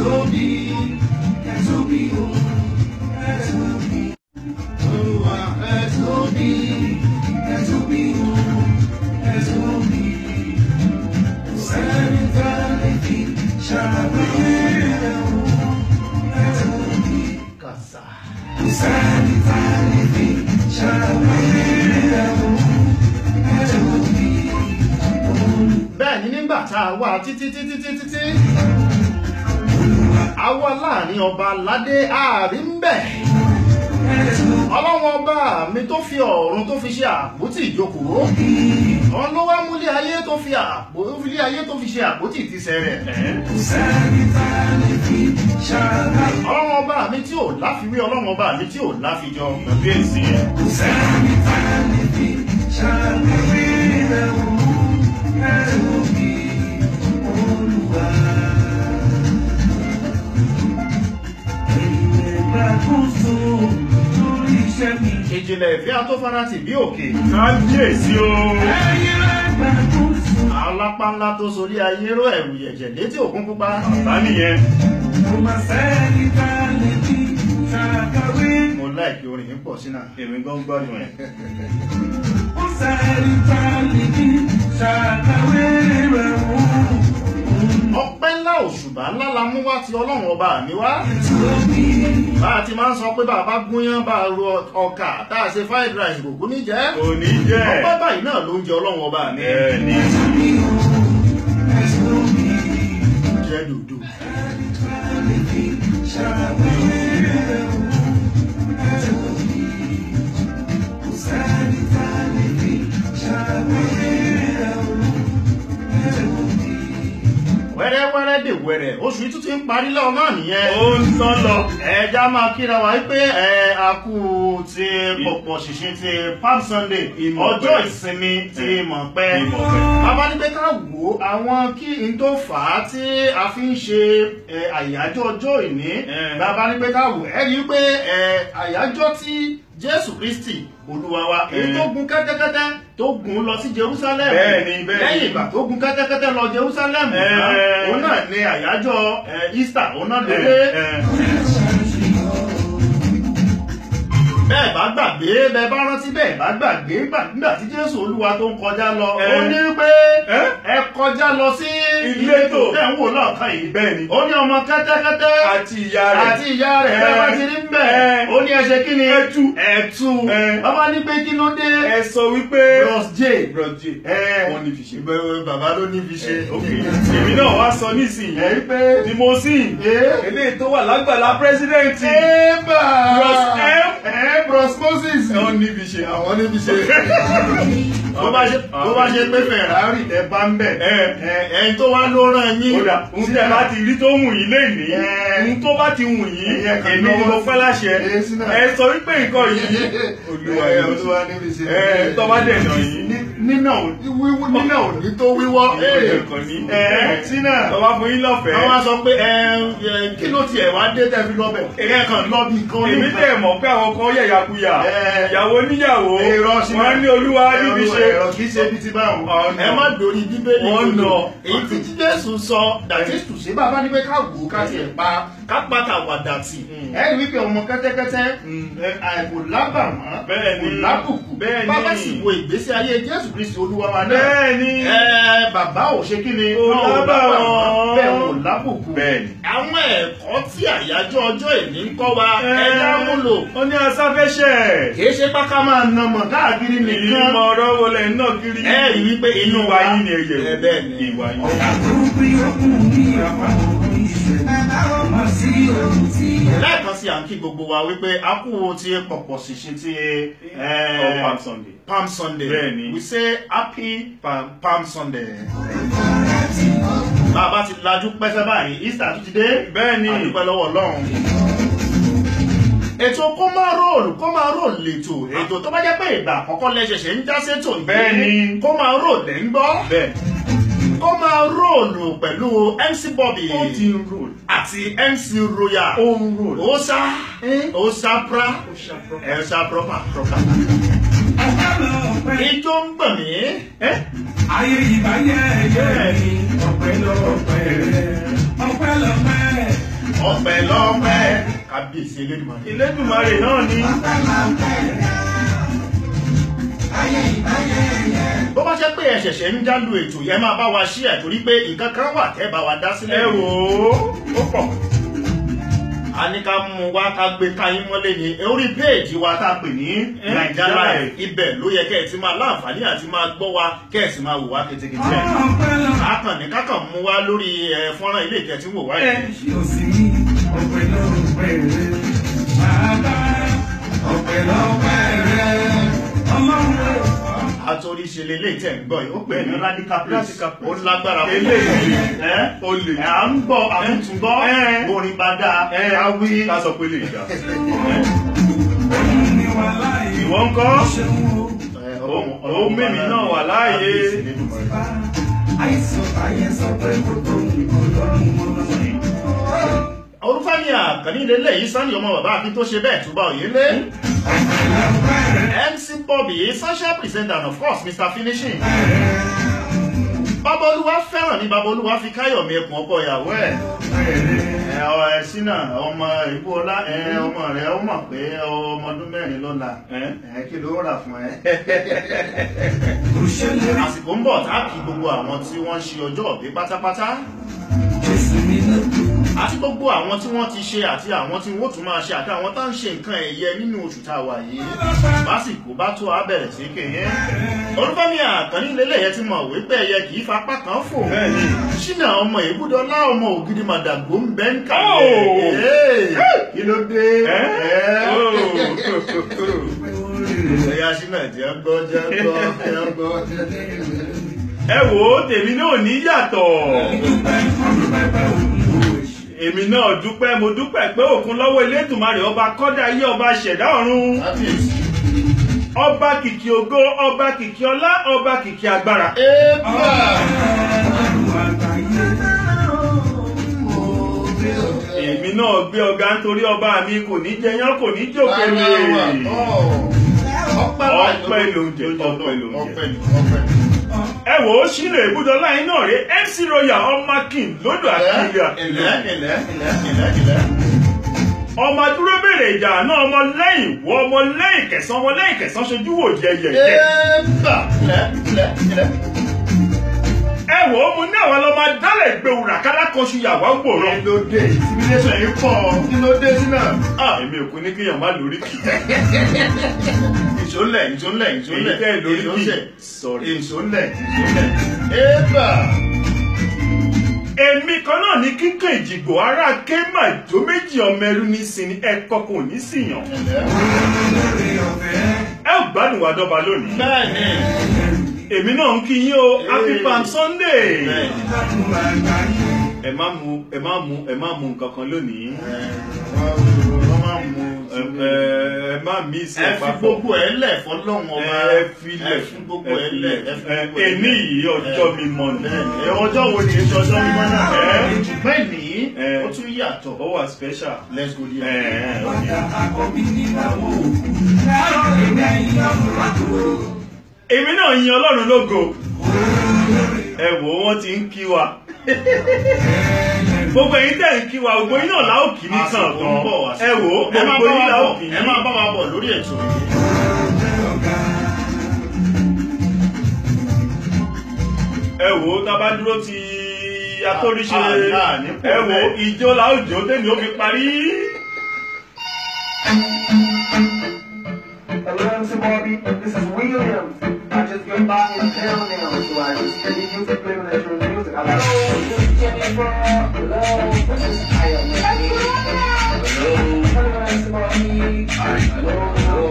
tóbi, ẹ tóbi o, ẹ tóbi. Olúwa ẹ tóbi, ẹ tóbi o, ẹ tóbi. Kò sẹ́ni tá a lè fi ṣàwé rẹ̀ o, ẹ tóbi. kàṣà. Kò sẹ́ni tá a lè fi ṣàwé rẹ̀ o, ẹ tóbi. bẹ́ẹ̀ ni nígbà tá a wá títí títí títí tí a wá láàrin ọba aládé ààrin ń bẹ̀ ọlọ́wọ́n ọba mi tó fi ọ̀run tó fi ṣe àpótí ìjókòó òun ló wá múlé ayé tó fi àpótí ayé tó fi ṣe àpótí ìtìsẹ̀ rẹ̀ Kò sẹ́ni tá a lè fi ṣàwé ọlọ́wọ́n ọba mi tí ò láfiwé ọlọ́wọ́n ọba mi tí ò láfijọ kábíyèsí Kò sẹ́ni tá a lè fi ṣàwé rẹ̀ o, ẹ tóbi Olúwa. Ẹ̀yin ẹgbàkóso lórí iṣẹ́ mi. ìjìnlẹ̀ ìfẹ́ atófaratì bí òkè kábíyèsí o. Ẹ̀yin ẹgbàkóso. alápá ńlá tó sorí ayé ró ẹ̀rù yẹ̀jẹ̀ létí òkun pupa bá nìyẹn. Kò má sẹ́ni tá a lè fi ṣàkàwé. mo láìkí orin yìí pọ̀ sínú èmi gan gbádùn ẹ̀. Kò sẹ́ni tá a lè fi ṣàkàwé rẹ̀ o. ọpẹ́ ńlá òṣùbà ńlá la mú wá ti ọlọ́run ọba mi wá Tóbi. bá a ti máa ń sọ pé bàbá gúnyán bá a ro ọkà tá a ṣe fried rice kò kú ní jẹ́ kò ní jẹ́. ọpẹ́ báyìí náà ló ń jẹ ọlọ́run ọba mi bẹ́ẹ̀ ni. jẹ́ dòdò wẹ́rẹ́wẹ́rẹ́ dè wẹ́rẹ́ oṣù yìí tún ti ń parí lọ́wọ́ náà nìyẹn ó ń tán lọ. ẹja máa kíra wa pé ẹ a kú ti pọ̀pọ̀ ṣìṣìn ti palm sunday Ìmọ̀ ọjọ́ pẹ́. ìsinmi ti mọ̀ pẹ́ Ìmọ̀ pẹ́. bàbá ní pé ká wò ó àwọn kí n tó fà á tí a fi ń ṣe ẹ, àyájọ́ ọjọ́ ìní Eh. bàbá ní pé ká wò ẹ rí i pé ẹ, àyájọ́ tí jésù kristi olúwa wa èyí Eh. tó gun kẹ́tẹ́kẹ́tẹ́ tó gun lọ sí jerusalem Bẹ́ẹ̀ni, bẹ́ẹ̀ni. lẹ́yìn ìgbà tó gun kẹ́tẹ́kẹ́tẹ́ lọ jerusalem Eh. tán, òun náà ní àyájọ́ ẹ, easter òun náà lóde Ẹ, ẹ. bẹ́ẹ̀ bá gbàgbé bẹ́ẹ̀ bá rántí bẹ́ẹ̀ bá gbàgbé gbà- nígbà tí jésù olúwa tó ń kọjá lọ Ẹ. ó ní pé Ẹ? ẹ kọjá lọ sí Ìletò. tẹ̀ ń wò lọ́ọ̀kan yìí bẹ́ẹ̀ ni. ó ní ọmọ kẹ́tẹ́kẹ́tẹ́ àti ìyá rẹ̀. àti ìyá rẹ̀ Ẹ. bẹ́ẹ̀ bá ti rí bẹ́ẹ̀ Ẹ. ó ní ẹ ṣe kí ni Ẹtú. ẹ̀tú Ẹ. bàbá ní pé kí ló dé ẹ sọ wípé. bros j brọ̀jì. ẹ wọ́n ní fi ṣe. Bẹ- bàbá ló ní fi ṣe ok èmi náà wá sọ nísìnyí. ẹ rí pé limousine. ẹ eléyìí tó wà lágbàlá pírẹsidẹ́ǹtì. Eba! Bros M. Ẹ Bros Moses. wọ́n ní fi ṣe. Àwọn níbi ṣe. Bó bá ṣe bó bá ṣe pé Ferrari tẹ bá ń bẹ̀. Ẹ. Ẹ ẹni tó wá ló rán yín. kódà ohun tí ẹ bá ti rí tó wù yín lénìí. Ẹ. ohun tó bá ti wù yín. Ẹ kàn èmi ni lọ́wọ́ mo sí. fẹ́ láṣẹ. Ẹ sínú. ẹ sọ wípé nǹkan yìí. olúwa Ẹ, yìí. Olúwa níbi ṣe. ẹ tọ́ bá dẹ̀ nà yín. Ní- Nínà ò wíwú nínà ò ní tó wíwọ́. Ìwọ Ẹ, nìkan ní. Ẹ sínà. tọ́ bá fún yín lọ́fẹ̀ẹ́. Àwọn á sọ pé ẹ ẹ, kí ló tiẹ̀ wá dé tẹ́ fi lọ́bẹ̀? Ẹ kàn lọ́bì kan èmi tẹ̀ mọ̀ pé àwọn kan yẹ̀yàkuyà Ẹ. ìyàwó níyàwó Èrò ṣínà. wọ́n ní olúwa níbi ṣe ẹ̀rọ kìí ṣe bí ti báwọn. Ọ̀nà. ẹ má dòrí bíbélì Ọ̀nà. kodò. èyí tí tí jésù sọ dàtí tùsí bàbá ní pé ká wò ó ká tiẹ̀ pa ká pátá wàdà tì. Mm. ẹ rí wípé ọmọ kẹ́tẹ́kẹ́tẹ́ Mm. ẹ, àìkò lábàmọ́ Bẹ́ẹ̀ ni. kò lábùkù Bẹ́ẹ̀ ni. bàbá sì wo ìgbésí ayé jésù kristi olúwa wa náà. bẹ́ẹ̀ ni ẹ bàbá ò ṣe kí ni Kò wọn ò lábàwọ́n. bẹ́ẹ̀ wọn ò lábùkù. Bẹ́ẹ̀ ni. àwọn ẹ̀kọ́ tí àyájọ́ ọjọ́ ìní ń kọ́ wa Ẹ. ẹja múlò wọ́n ní asáfẹ́ṣẹ́ kì í ṣe pákà máa nàmọ̀ káàkiri nìkan ìmọ̀ ọ̀rọ̀ wọlé náà kiri ẹ rí wípé inú ìwà wa yín ni ẹ̀yẹ̀ ẹ bẹ́ẹ̀ ni ìwà yín. lẹ́ẹ̀kan sí à ń kí gbogbo wa wípé a kú ti pọ̀pọ̀ ṣìṣin ti Of Palm Sunday. Palm Sunday Bẹ́ẹ̀ ni. we say happy Palm, Palm Sunday. bàbá ti lajú pẹ́sẹ́ báyìí Easter tún ti dé Bẹ́ẹ̀ ni. a dúpẹ́ lọ́wọ́ Ọlọ́run. ètò kó máa róòlù kó máa róòlù lètò ètò tó bá jẹ́ pé ìgbà àkọ́kọ́ lẹ́sẹ̀ṣẹ̀ ń já sétò yìí Bẹ́ẹ̀ ni. kó máa róòlù ẹ̀ ń gbọ́ bẹ́ẹ̀ kó máa róòlù pẹ̀lú MC Bobby ó ti ń rò àti MC Royal ó ń rò Osa Osa pra ó ṣàpọ̀. Elsa proper proper. Ijó ń gbọ̀n mí. ẹ́ Ayé ìbáyé ẹ̀yẹ́ mi, ọ̀pẹ lọ́pẹ́ rẹ̀, ọ̀pẹ lọ́pẹ́ ọpẹ́ lọ́pẹ́ kábíyèsí elédùnmarè. Elédùmarè náà ni. bó bá jẹ́ pé ẹ ṣẹ̀ṣẹ̀ ń jálu ètò yẹn máa bá wa ṣí ẹ̀ torí pé nǹkan kan wà tẹ́ bá wa dá sílẹ̀. Ẹ wò ó, ó pọ̀. a ní ká mú wa ká gbé káyín mọ́lé ní orí péèjì wa tá a pè ní Eh, naija Live. live ibẹ̀ ló yẹ kẹ́ ẹ̀ ti máa láǹfààní àti máa gbọ́ wa kẹ́ ẹ̀ sì máa wò wá ketekete. àkàn ní kákàn mú wa lórí ẹ, fọ́nrán ilé ìtẹ́ tí wò wá yìí. àtòrí ṣe lélẹ̀ tẹ̀ ń gbọ́ yìí ó pè ní radical place Radical ó place. lágbára púpọ̀. Eléyìí ẹ́ ó lè. ẹ̀ à ń gbọ́ àtúntúngbọ́ Eh. orin bá dáa Ẹ ká wí. ká sọ pé lè dá. Ìwọ ń kọ́? Ẹ, Ó- Ọlọ́run- ó Ọlọ́run mímí bá náà wà láàyè. kábíyèsí Elédùmarè. orúfẹ́mi àkànní lélẹ̀ yìí sani ọmọ bàbá àbí tó ṣe bẹ́ẹ̀ túbà òye lé. mc bobby social presenter and of course mr finishing. babolúwa fẹ́ràn ní babolúwa fi káyọ̀mí ẹkùn ọkọ ìyàwó ẹ̀. ẹ ọ ẹ sínà ọmọ ìbúọlá ẹ ọmọ rẹ ó mọ̀ pé ọmọ ọdún mẹ́rin lọ́la ẹ kí ló rà fún ẹ. àsìkò ń bọ̀ tá a kí gbogbo àwọn tí wọ́n ń ṣe ọjọ́ òbí pátápátá àti gbogbo àwọn tí wọ́n ti ṣe àti àwọn tí wọ́n tún máa ṣe àti àwọn tá ń ṣe nǹkan ẹ̀yẹ nínú oṣù tá a wà yìí lásìkò bá tó a bẹ̀rẹ̀ sí kéye olúfẹ́mi àkànní lélẹ̀yẹ ti mọ̀ wípé ẹyẹ kì í fapá kan fò Bẹ́ẹ̀ni. ṣínà ọmọ ìbúdọ́lá ọmọ ògidì màdàgbò ń bẹ́ ń Oh! kàlẹ̀ kí ló dé Ẹ́? Ẹ́? Oh. ẹ̀yà ṣínà jẹ́ gbọ́ jẹ́ gbọ́ jẹ́ gbọ́ Ẹ wò ó, tèmi náà ní yàtọ̀. Èmi náà dúpẹ́, mo dúpẹ́ pé òkun lọ́wọ́ Elédùmarè ọba kọ́dá ayé ọba ṣẹ̀dá ọ̀run. kábíyèsí. Ọba kìkì ògo, ọba kìkì ọlá, ọba kìkì agbára. Ébà! Èmi náà gbé ọ̀gá nítorí ọba mi kò ní jẹyán kò ní jòkèlè. Ọpẹ́ Ọpẹ́ ló ń jẹ, ọpẹ́ ló ń jẹ. Ọpẹ́ ni, ọpẹ́ ni. Ẹ wò ó sílè ìbúdọ́lá yín náà rí MC Royal ọmọ King lódò àkìlẹ̀ Ilẹ̀, àkìlẹ̀. ilẹ̀, ilẹ̀, ilẹ̀, ilẹ̀. Ọmọ dúró bèrè ìjà náà ọmọ lẹ́yìn wọ ọmọ lẹ́yìn kẹsàn ọmọ lẹ́yìn kẹsàn ṣojú wò yẹyẹyẹ. Ébà! Ilẹ̀, ilẹ̀, ilẹ̀. Ẹ wò ó mu ní àwọn ọlọ́mọ dálẹ̀ gbẹ̀wùrà kálá kan ṣu yàwá ń gbòòràn. Kí ló dé? Civilization yìí pọ̀. Kí ló dé sí náà? Ah, Èmi ò kú ní kéèyàn má lórí kì. Ìṣólẹ̀, ìṣólẹ̀, ìṣólẹ̀. Èyí tẹ́ ẹ lórí kì. Ìṣólẹ̀. Sorry. Ìṣólẹ̀, ìṣólẹ̀. Ébà! Èmi kan náà ní kíkàn ìjìgbò ará kéèmà ìjó méjì ọmọ ẹrú ní sinmi ẹ̀kọ́ kò ní síyàn. Ilẹ̀. Ẹ ò gbádùn wa dọ́ba lónìí. Bẹ́ẹ̀ni. Èmi náà ń kí yín o, Happy Palm Sunday. Bẹ́ẹ̀ni. Ẹ má mu ẹ má mu ẹ má mu nǹkan kan lónìí. Ẹ, wọ́n máa ń mu Ẹ ẹ- ẹ má mí sí ẹ ẹ fi papọ̀. gbogbo ẹ lẹ̀ fọlọ́run ọba Ẹ filẹ̀ ẹ fi gbogbo ẹ lẹ̀ ẹ fi ẹ gbogbo ẹ èní lẹ̀. yìí ọjọ́ Ẹ, mi mọ̀ ní. bẹ́ẹ̀ni. Ẹ, ọjọ́ wo ni èso ọjọ́ mímọ́ náà Ẹ. ṣùgbọ́n ìní Ẹ. ó tún yàtọ̀ Ó wà special. let's go Ẹ there. ẹ ọ̀dà. Èmi náà yin Ọlọ́run lógo. Ẹ wò ó wọ́n ti ń kí wa. Gbogbo ẹ̀yin tẹ̀ ń kí wa, gbogbo yín náà láò kí ní kàn Àsìkò ń bọ̀, tán. àsìkò Ẹ wò ó ẹ máa gbogbo bá yín wa láò bọ̀ kí ẹ máa bá wa bọ̀ lórí ètò yìí. ẹ wò ó tá a bá dúró ti atóríṣe Ah, ah, ní pò ẹ wò ó bẹ́ẹ̀. ìjó làójó tèmi ó fi parí. Hello, Mr. Bobby. This is William. I just got back in town now, so I just send you music, play my natural music. Hello, this is Jennifer. Hello, this is Aya. Hello, hello, Mr. Bobby. Hello, hello.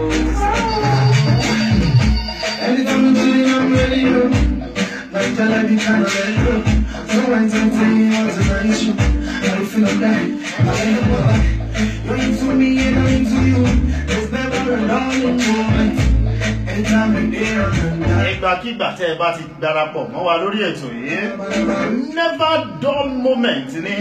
Anytime I'm chilling, I'm ready, yo. Like tell I be kind of ready, yo. So when something was an issue, I don't feel like that. I ain't no lie. You're into me and I'm into you. There's never a darling moment. Anytime you're there, I'm not. ìgbàkigbà tẹ́ ẹ bá ti darapọ̀ mọ́ wa lórí ètò yìí never dull moment ni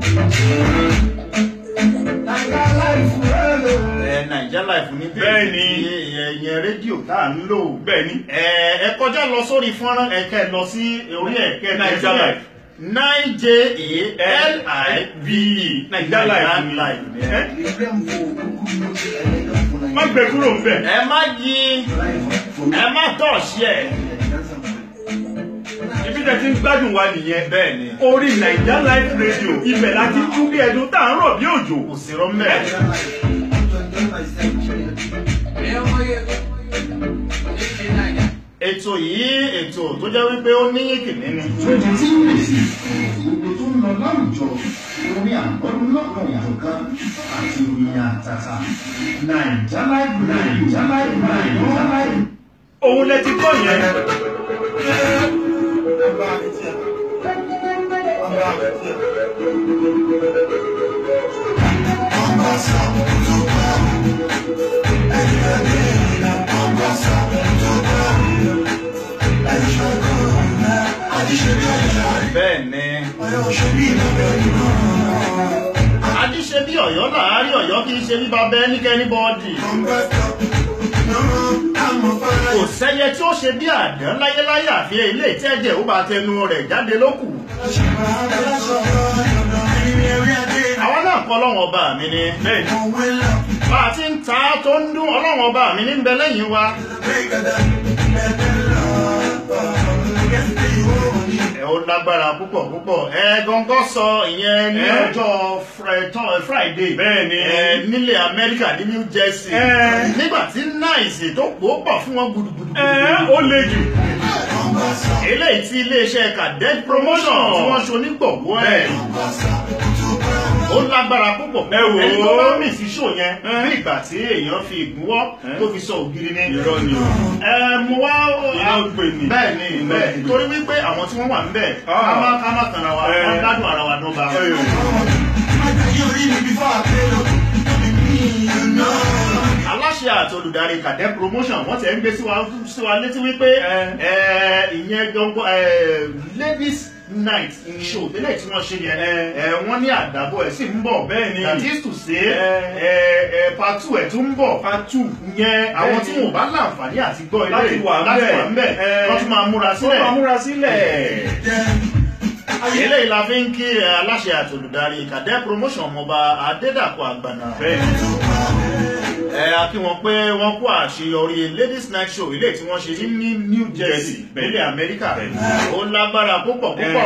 Like our life forever. ẹ naija life ní Bẹ́ẹ̀ ni. ẹ̀yìn rédíò tá à ń lò bẹ́ẹ̀ ni ẹ ẹ kọjá lọ sórí fọ́nrán ẹ̀kẹ́ lọ sí orí ẹ̀kẹ́ Naija Life. nine j a l i v e Naija Live ni. Live ni. Ẹ́, má gbé kúrò ń bẹ̀. ẹ má yí ẹ má tọ̀ sí ẹ̀ ibi tẹ́ ti ń gbádùn wa nìyẹn. bẹ́ẹ̀ ni orí naija live radio ibẹ̀ láti tún bí ẹdun tá à ń rọ̀ bí òjò. kò sí rọ́mẹ́ ètò yìí ètò tó jẹ́ wípé ó níyìn kìíní ni Twenty two minutes. Gbogbo tó ń lọ láwùjọ, orin àgbọ̀dún lọ́kàn ìjọ̀kan àti ìròyìn àtàtà. Naija Live Naija Live Naija Live. òun lẹ ti gbọ́ yẹn. bẹ́ẹ̀ ni adíṣe bí ọ̀yọ́ láàárín ọ̀yọ́ kì í ṣe bí bàbá ẹnikẹ́ni bọ́ọ̀dì kò sẹ́yẹ tí ó ṣe bí àdán láyéláyé àfi ilé ìtẹ́jẹ̀ ó bá tẹnu rẹ̀ jáde lókù àwa náà kọ́ ọlọ́run ọba mi ni bẹ́ẹ̀ ni bá a ti ń ta tó ń dún ọlọ́run ọba mi ní ń bẹ lẹ́yìn wa ẹ ó lágbára púpọ̀ púpọ̀ ẹ gọ́ngọ́ sọ ìyẹn ní Ẹ. ọjọ́ Fri- tọ́- Friday Bẹ́ẹ̀ ni. ẹ, nílẹ̀ Amẹ́ríkà ní New Jersey Ẹ. nígbà tí náìsì tó pò ó pọ̀ fún wọn gbùdùgbùdù ẹ ó le jù. eléyìí tí iléeṣẹ́ cadet promotion tí wọ́n ṣe onígbọ̀wọ́ ẹ̀ ó lágbára púpọ̀ Ẹ wò ó. ẹni tó bá mì sí ṣò yẹn bí ìgbà tí èèyàn fi ìgbúwọ́ tó fi sọ ògiri ní irọ́ ni o. ẹ mo wá Iná gbè ní. bẹ́ẹ̀ ni Iná bẹ́ẹ̀ gbè. torí wípé àwọn tí wọ́n wà níbẹ̀ Ah. ká má ká má tàn wa Ẹ. wọ́n gbádùn ara wa dọ́gba. aláṣẹ àti olùdarí cadet promotion wọ́n ti ẹ̀ ń gbé sí wa sí wa létí wípé Ẹ. ẹ, ìyẹn gbọ́ngbọ́ ẹ, ladies night show tẹ́lẹ̀ tí wọ́n ṣe yẹn Ẹ. ẹ, wọ́n ní àdàbọ̀ ẹ̀ sì ń bọ̀ Bẹ́ẹ̀ ni. that is to say Ẹ. ẹ, ẹ, part two ẹ̀ tún ń bọ̀ patu. yẹn àwọn Bẹ́ẹ̀ tí ni. wọn ò bá láǹfààní àti gbọ́ ilé Láti wà ń láti bẹ̀. wà ń bẹ̀ Ẹ. wọ́n tún máa múra ó sílẹ̀ máa múra sílẹ̀. eléyìí la fi ń kí ẹ, aláṣẹ àti olùdarí cadet promotion ọmọọba adédàpọ̀ àgbàna bẹ́ẹ̀ ni. ẹ a kí wọn pé wọn kó àṣeyọrí ladies night show ilé tí wọn ṣe ní ní new jersey Jersey, bẹ́ẹ̀. nílẹ̀ amẹ́ríkà Bẹ́ẹ̀. ó lágbára púpọ̀ púpọ̀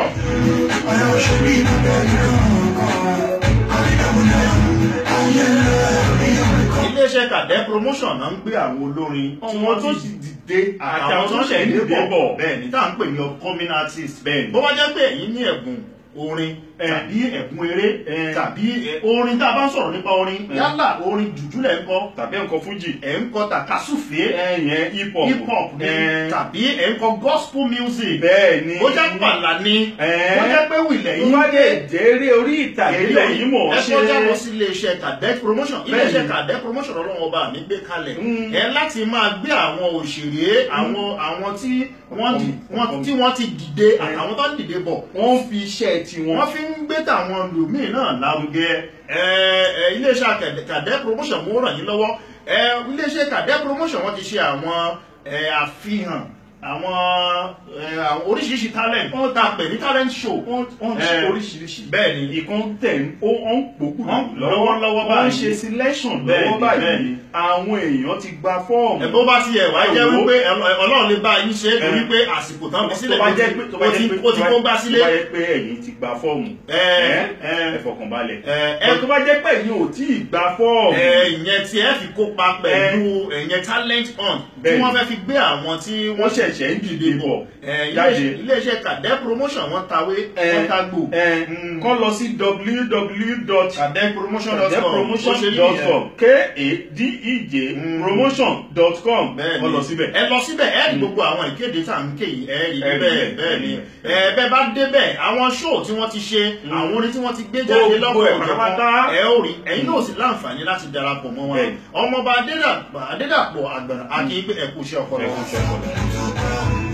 iléeṣẹ́ cadet promotion náà ń gbé àwọn olórin tí Àwọn wọ́n tó tó sì sì dìde àtàwọn tó ṣẹ̀ ń dìde bọ̀. bẹ́ẹ̀ ni tá à ń pè ní upcoming artist Bẹ́ẹ̀ ni. bó bá jẹ́ pé ẹ̀yin ní ẹ̀bùn orin Ẹ. tàbí ẹ̀bùn eré Ẹ. tàbí ẹ, orin tá a bá ń sọ̀rọ̀ nípa orin Ẹ. yálà orin jùjú lẹ̀ ń kọ tàbí nǹkan fújì. ẹ̀ ń kọ tàkásùfé ẹ̀yẹn hip hop. hip hop ni Ẹ. tàbí ẹ̀ ń kọ gospel music bẹ́ẹ̀ ni. bó jẹ́ pàlà ni Ẹ. bó jẹ́ pé wìlẹ̀ tó yìí bá dé jẹ́rẹ́ orí ìtàgé lẹ́yìn mọ̀ ẹ ṣe. kọjá lọ sí iléeṣẹ́ cadet promotion Bẹ́ẹ̀ni. iléeṣẹ́ cadet promotion ọlọ́run ọba mi gbé kalẹ̀ Mm. ẹ láti máa gbé àwọn òṣèré àwọn àwọn tí wọ́n di- wọ́n- tí wọ́n ti dìde àtàwọn tó ń dìde bọ̀ wọ́n fi iṣẹ́ tiwọn. wọ́n fi ń gbé tàwọn lòmíì náà lárugẹ ẹ ẹ iléeṣẹ́ Cadet- cadet promotion mo ràn yín lọ́wọ́ ẹ iléeṣẹ́ cadet promotion wọ́n ti ṣe àwọn ẹ àfihàn àwọn ẹ àwọn oríṣiríṣi talent wọ́n ta pè ní talent show wọ́n wọ́n ṣe Ẹ. oríṣiríṣi. bẹ́ẹ̀ ni ìkan tẹ̀ ń ó ó ń pòkù Wọ́n lọ́wọ́lọ́wọ́ wọ́n ń báyìí. ṣe selection Bẹ́ẹ̀ni, lọ́wọ́ báyìí bẹ́ẹ̀ni. àwọn èèyàn ti gba fọ́ọ̀mù. ẹ bó bá ti ẹ̀ wá Ẹ jẹ́ wò ó. wípé ẹ- ọlọ́run lè bá yín ṣe é torí Ẹ. pé àsìkò tán fi sílẹ̀ tó bá jẹ́ pé tó bá ó ti jẹ́ pé ó ti kó gbá sílé tó bá jẹ́ pé ẹ̀yin ti gba fọ́ọ̀mù. Ẹ, ẹ ẹ. ẹ fọkànbalẹ̀. Ẹ, ẹ. ẹ tó bá jẹ́ pé ẹ̀yin ò tí ì gba fọ́ọ̀mù. ẹ, ìyẹn tí ẹ fi kópa pẹ̀lú ẹ̀yẹn talent hunt tí Bẹ́ẹ̀ni. wọ́n fẹ́ fi gbé àwọn tí wọ́n wọ́n ṣẹ̀ṣẹ̀ ń dìde bọ̀ ẹ, jáde. iléeṣẹ́- iléeṣẹ́ cadet promotion wọ́n tawé Ẹ, wọ́n tagbò ẹ Mm. kọ́ lọ sí www cadetpromotion.com ó ṣe rí nìyẹn. cadetpromotion.com k-a-d-e-j Mm. promotion.com bẹ́ẹ̀ni kọ́ lọ síbẹ̀. ẹ lọ síbẹ̀ ẹ rí gbogbo àwọn ìkéde tá à ń ké yìí ẹ rí Ẹ rí bẹ́ẹ̀ bẹ́ẹ̀, bẹ́ẹ̀ ni ẹ rí ẹ bẹ́ẹ̀ bá débẹ̀ àwọn show tí wọ́n ti ṣe àwọn orin tí wọ́n ti gbé jáde Gbogbo lọ́kọ̀ ẹ̀ ọ̀jọ̀kan pátápátá. ẹ ó rí ẹ̀yin náà sì láǹfààní láti darapọ̀ mọ́ wọn Bẹ́ẹ̀. ọmọọba Adédàpọ̀ Adédàpọ̀ Àgbàrá akin pé ẹ kú iṣẹ́ ọpọlọ. Ẹ kú iṣẹ́ ọpọlọ.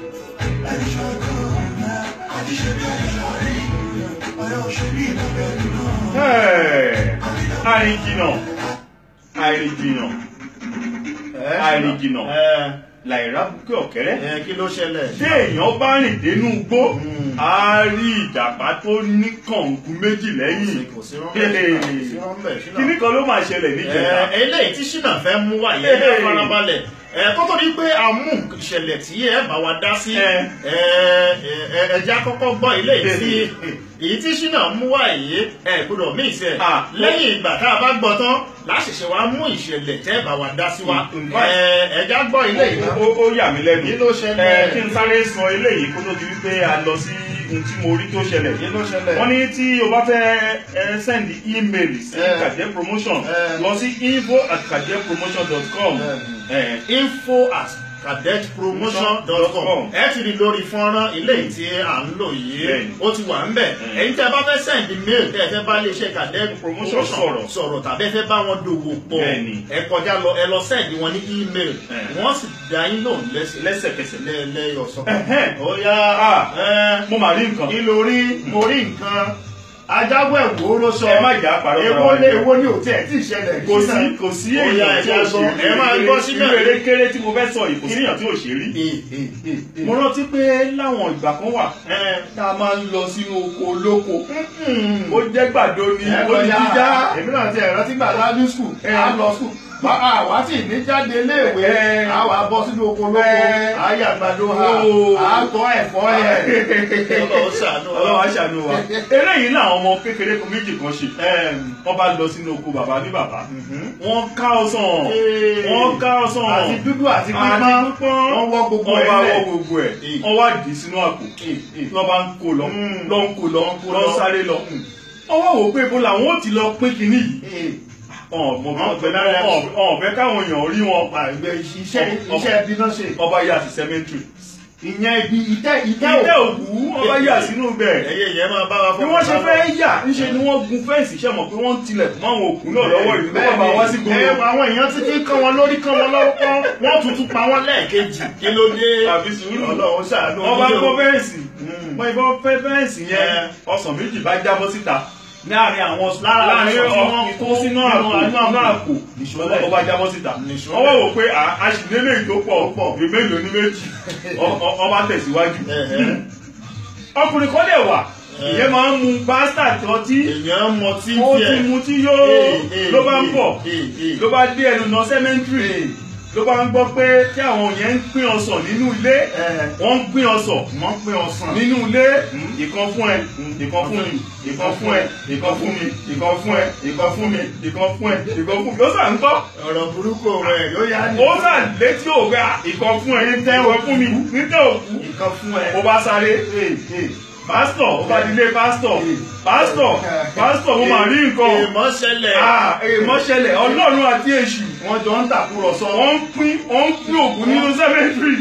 Ẹ̀, àìrìnjìnà àìrìnjìnà Ẹ, àìrìnjìnà. ẹ, làìrá bukẹ́ ọ̀kẹ́rẹ́ ẹ kí ló ṣẹlẹ̀ tí èèyàn bá rìn dénú igbó Mm. á rí ìjàpá tó ní kàngún méjì lẹ́yìn kò sí rọ́ńbẹ́ kò sí rọ́ńbẹ́ ṣínà. kíní kan ló máa ṣẹlẹ̀ níjẹta Ẹ, eléyìí tí ṣínà fẹ́ mú wá yẹn ẹ farabalẹ̀ ẹ kó tó di pé a mú ìṣẹ̀lẹ̀ tí ẹ bá wa dá sí Ẹ. ẹ ẹ ẹja kọ́kọ́ gbọ́ eléyìí tí èyí tí ṣínà mú wá yìí ẹ gbọ́dọ̀ mí ìṣe Ah. lẹ́yìn ìgbà tá a bá gbọ́ tán láṣẹṣẹ wa mú ìṣẹ̀lẹ̀ tẹ́ bá wa dá sí wa Mm. ẹ ẹja gbọ́ eléyìí náà. ó ó yà mí lẹ́nu Kí ló ṣẹlẹ̀? ẹ kí n sáré sọ eléyìí kó tó di wípé a lọ sí ohun tí mo rí tó ṣẹlẹ̀ kí ló ṣẹlẹ̀. wọ́n ní tí o bá fẹ́ ẹ send email sí Eh. kàjẹ́ promotion Eh. lọ sí info at kajẹ́promotion dot com info at cadetpromotion.com ẹ ti rí lórí fọ́nrán ilé tí à ń lò yìí Bẹ́ẹ̀ni. ó ti wà ń bẹ̀ Mm. ẹ̀yin tẹ́ bá fẹ́ send mail tẹ́ ẹ fẹ́ bá iléeṣẹ́ cadet Promotion promotion sọ̀rọ̀. sọ̀rọ̀ tàbí ẹ fẹ́ bá wọn dòwò pọ̀ Bẹ́ẹ̀ni. ẹ kọjá lọ ẹ lọ send wọn ní email Eh. wọ́n sì dá yín lóhùn lẹ́sẹ̀ lẹ́sẹ̀kẹsẹ̀ lẹ́yọ̀ sọ. Ẹ̀hẹ́n. ó yá Ah. ẹ, mo mà rí nǹkan kí ló rí mo rí nǹkan ajáwé wo ló sọ Ẹ má jà á parọ́ èwo fúnra wa lé jẹ́. èwo ni ò tiẹ̀ tí ì ṣẹlẹ̀ kò sí kò sí Ó yá, èèyàn tí ẹja ò gbọ́. ṣe rí ẹ máa gbọ́ sínú irú eré kéré tí mo fẹ́ sọ yìí kò sí èèyàn tí ò ṣe rí ẹ̀ mo rántí pé láwọn ìgbà kan wà tá a máa ń lọ sínú oko olóko ó jẹ́ gbàdo ni ó ní jíjá èmi náà ti ẹ̀rọ tí gbàdá ní skul á lọ skul àwa tí ní jáde léèwé Ẹ. àwa bọ́ sínú oko lóko Ẹ. àyà àgbàdo ha Ó. àtọ́ ẹ̀fọ́ yẹ. Ọlọ́run ṣàánú wa. ọlọ́wà ṣàánú wa eléyìí làwọn ọmọ kékeré kan méjì kan ṣe wọ́n bá lọ sínú oko bàbá ní bàbá wọ́n ká ọsàn wọ́n ká ọsàn àti dúdú àti àti pípọ́n pípọ́n wọ́n wọ́ gbogbo wọ́n ẹ̀ bá lẹ̀. wọ́ gbogbo ẹ̀ Eh. wọ́n wá dì í sínú àpò wọ́n bá ń kó lọ Mm. lọ ń kó lọ Wọ́n kó lọ lọ. sáré lọ wọ́n wá wò pé ibo làwọn ó ti lọ pín kinní yìí ọ̀n Wọ́n fẹ́ náírà. fẹ́ káwọn èèyàn rí wọn Àgbẹ̀ iṣẹ́ iṣẹ́ ẹbí náà ṣe. ọba yà sí cemetery ìyẹn ibi ìtẹ́ ìtẹ́ ìtẹ́ òkú. òkú ọba yà sínú bẹ̀ ẹyẹ yẹn máa bá wa bí wọ́n ṣe fẹ́ yà ńṣe ni wọ́n gun fẹ́ǹsì ṣe mọ̀ pé wọ́n ń tilẹ̀ fún àwọn òkú náà lọ́wọ́ ìlú kó bá wá sí ẹ gbogbo àwọn èèyàn ti ti kán wọn lórí kán wọn lọ́wọ́ kán wọ́n tuntun pa wọ́n lẹ́ẹ̀kejì kí ló dé. àbí sùúrù Ọlọ́run ṣàánú wọ́n bá yín o. gbọ́ fẹ́ǹsì Mm. wọ́n ìbọn fẹ́ fẹ́ǹsì yẹn Ẹ. ọsàn méjì bá jábọ́ síta láàrin àwọn láàrin láàrin ọkùnrin tó sínú àpò àánú àánú àpò àpò Nìṣọ́lẹ̀. ọba jábọ́ síta Nìṣọ́lẹ̀. wọ́n wá wò pé à- a sì nílé ìtó pọ̀ bí mélòó ní méjì Ọ- ọ- ọba tẹ̀síwájú Ẹ̀hẹ́. ọkùnrin kan dẹ̀ wà Ẹ. ìyẹn máa ń mu bastard ọtí èèyàn mọ tí ó ti mu tí yóò ló bá ń bọ̀ ló bá dé ẹnu lọ cemetery ló bá ń gbọ́ pé tí àwọn yẹn ń pín ọsàn nínú ilé wọ́n ń pín ọsàn wọ́n pín ọsàn nínú ilé ìkan fún ẹ ìkan fún mi ìkan fún ẹ ìkan fún mi ìkan fún ẹ ìkan fún mi ìkan fún ẹ ìkan fún mi ó sà ń gbọ́ ọ̀rọ̀ burúkú rẹ̀ yóò yá ní. ó sà létí òwe à ìkan fún ẹ ìkan fún mi nítẹ̀ òkú nǹkan fún ẹ. ó bá sáré pásítọ̀ ó bá dilé pásítọ̀ pásítọ̀ pásítọ̀ mo máa rí nǹkan èèmọ̀ ṣẹlẹ̀. Ah, èèmọ̀ ṣẹlẹ̀ ọlọ́run àti èṣù wọ́n jọ ń tàkúrọ̀sọ. wọ́n ń pín wọ́n ń pín ògùn nínú cemetery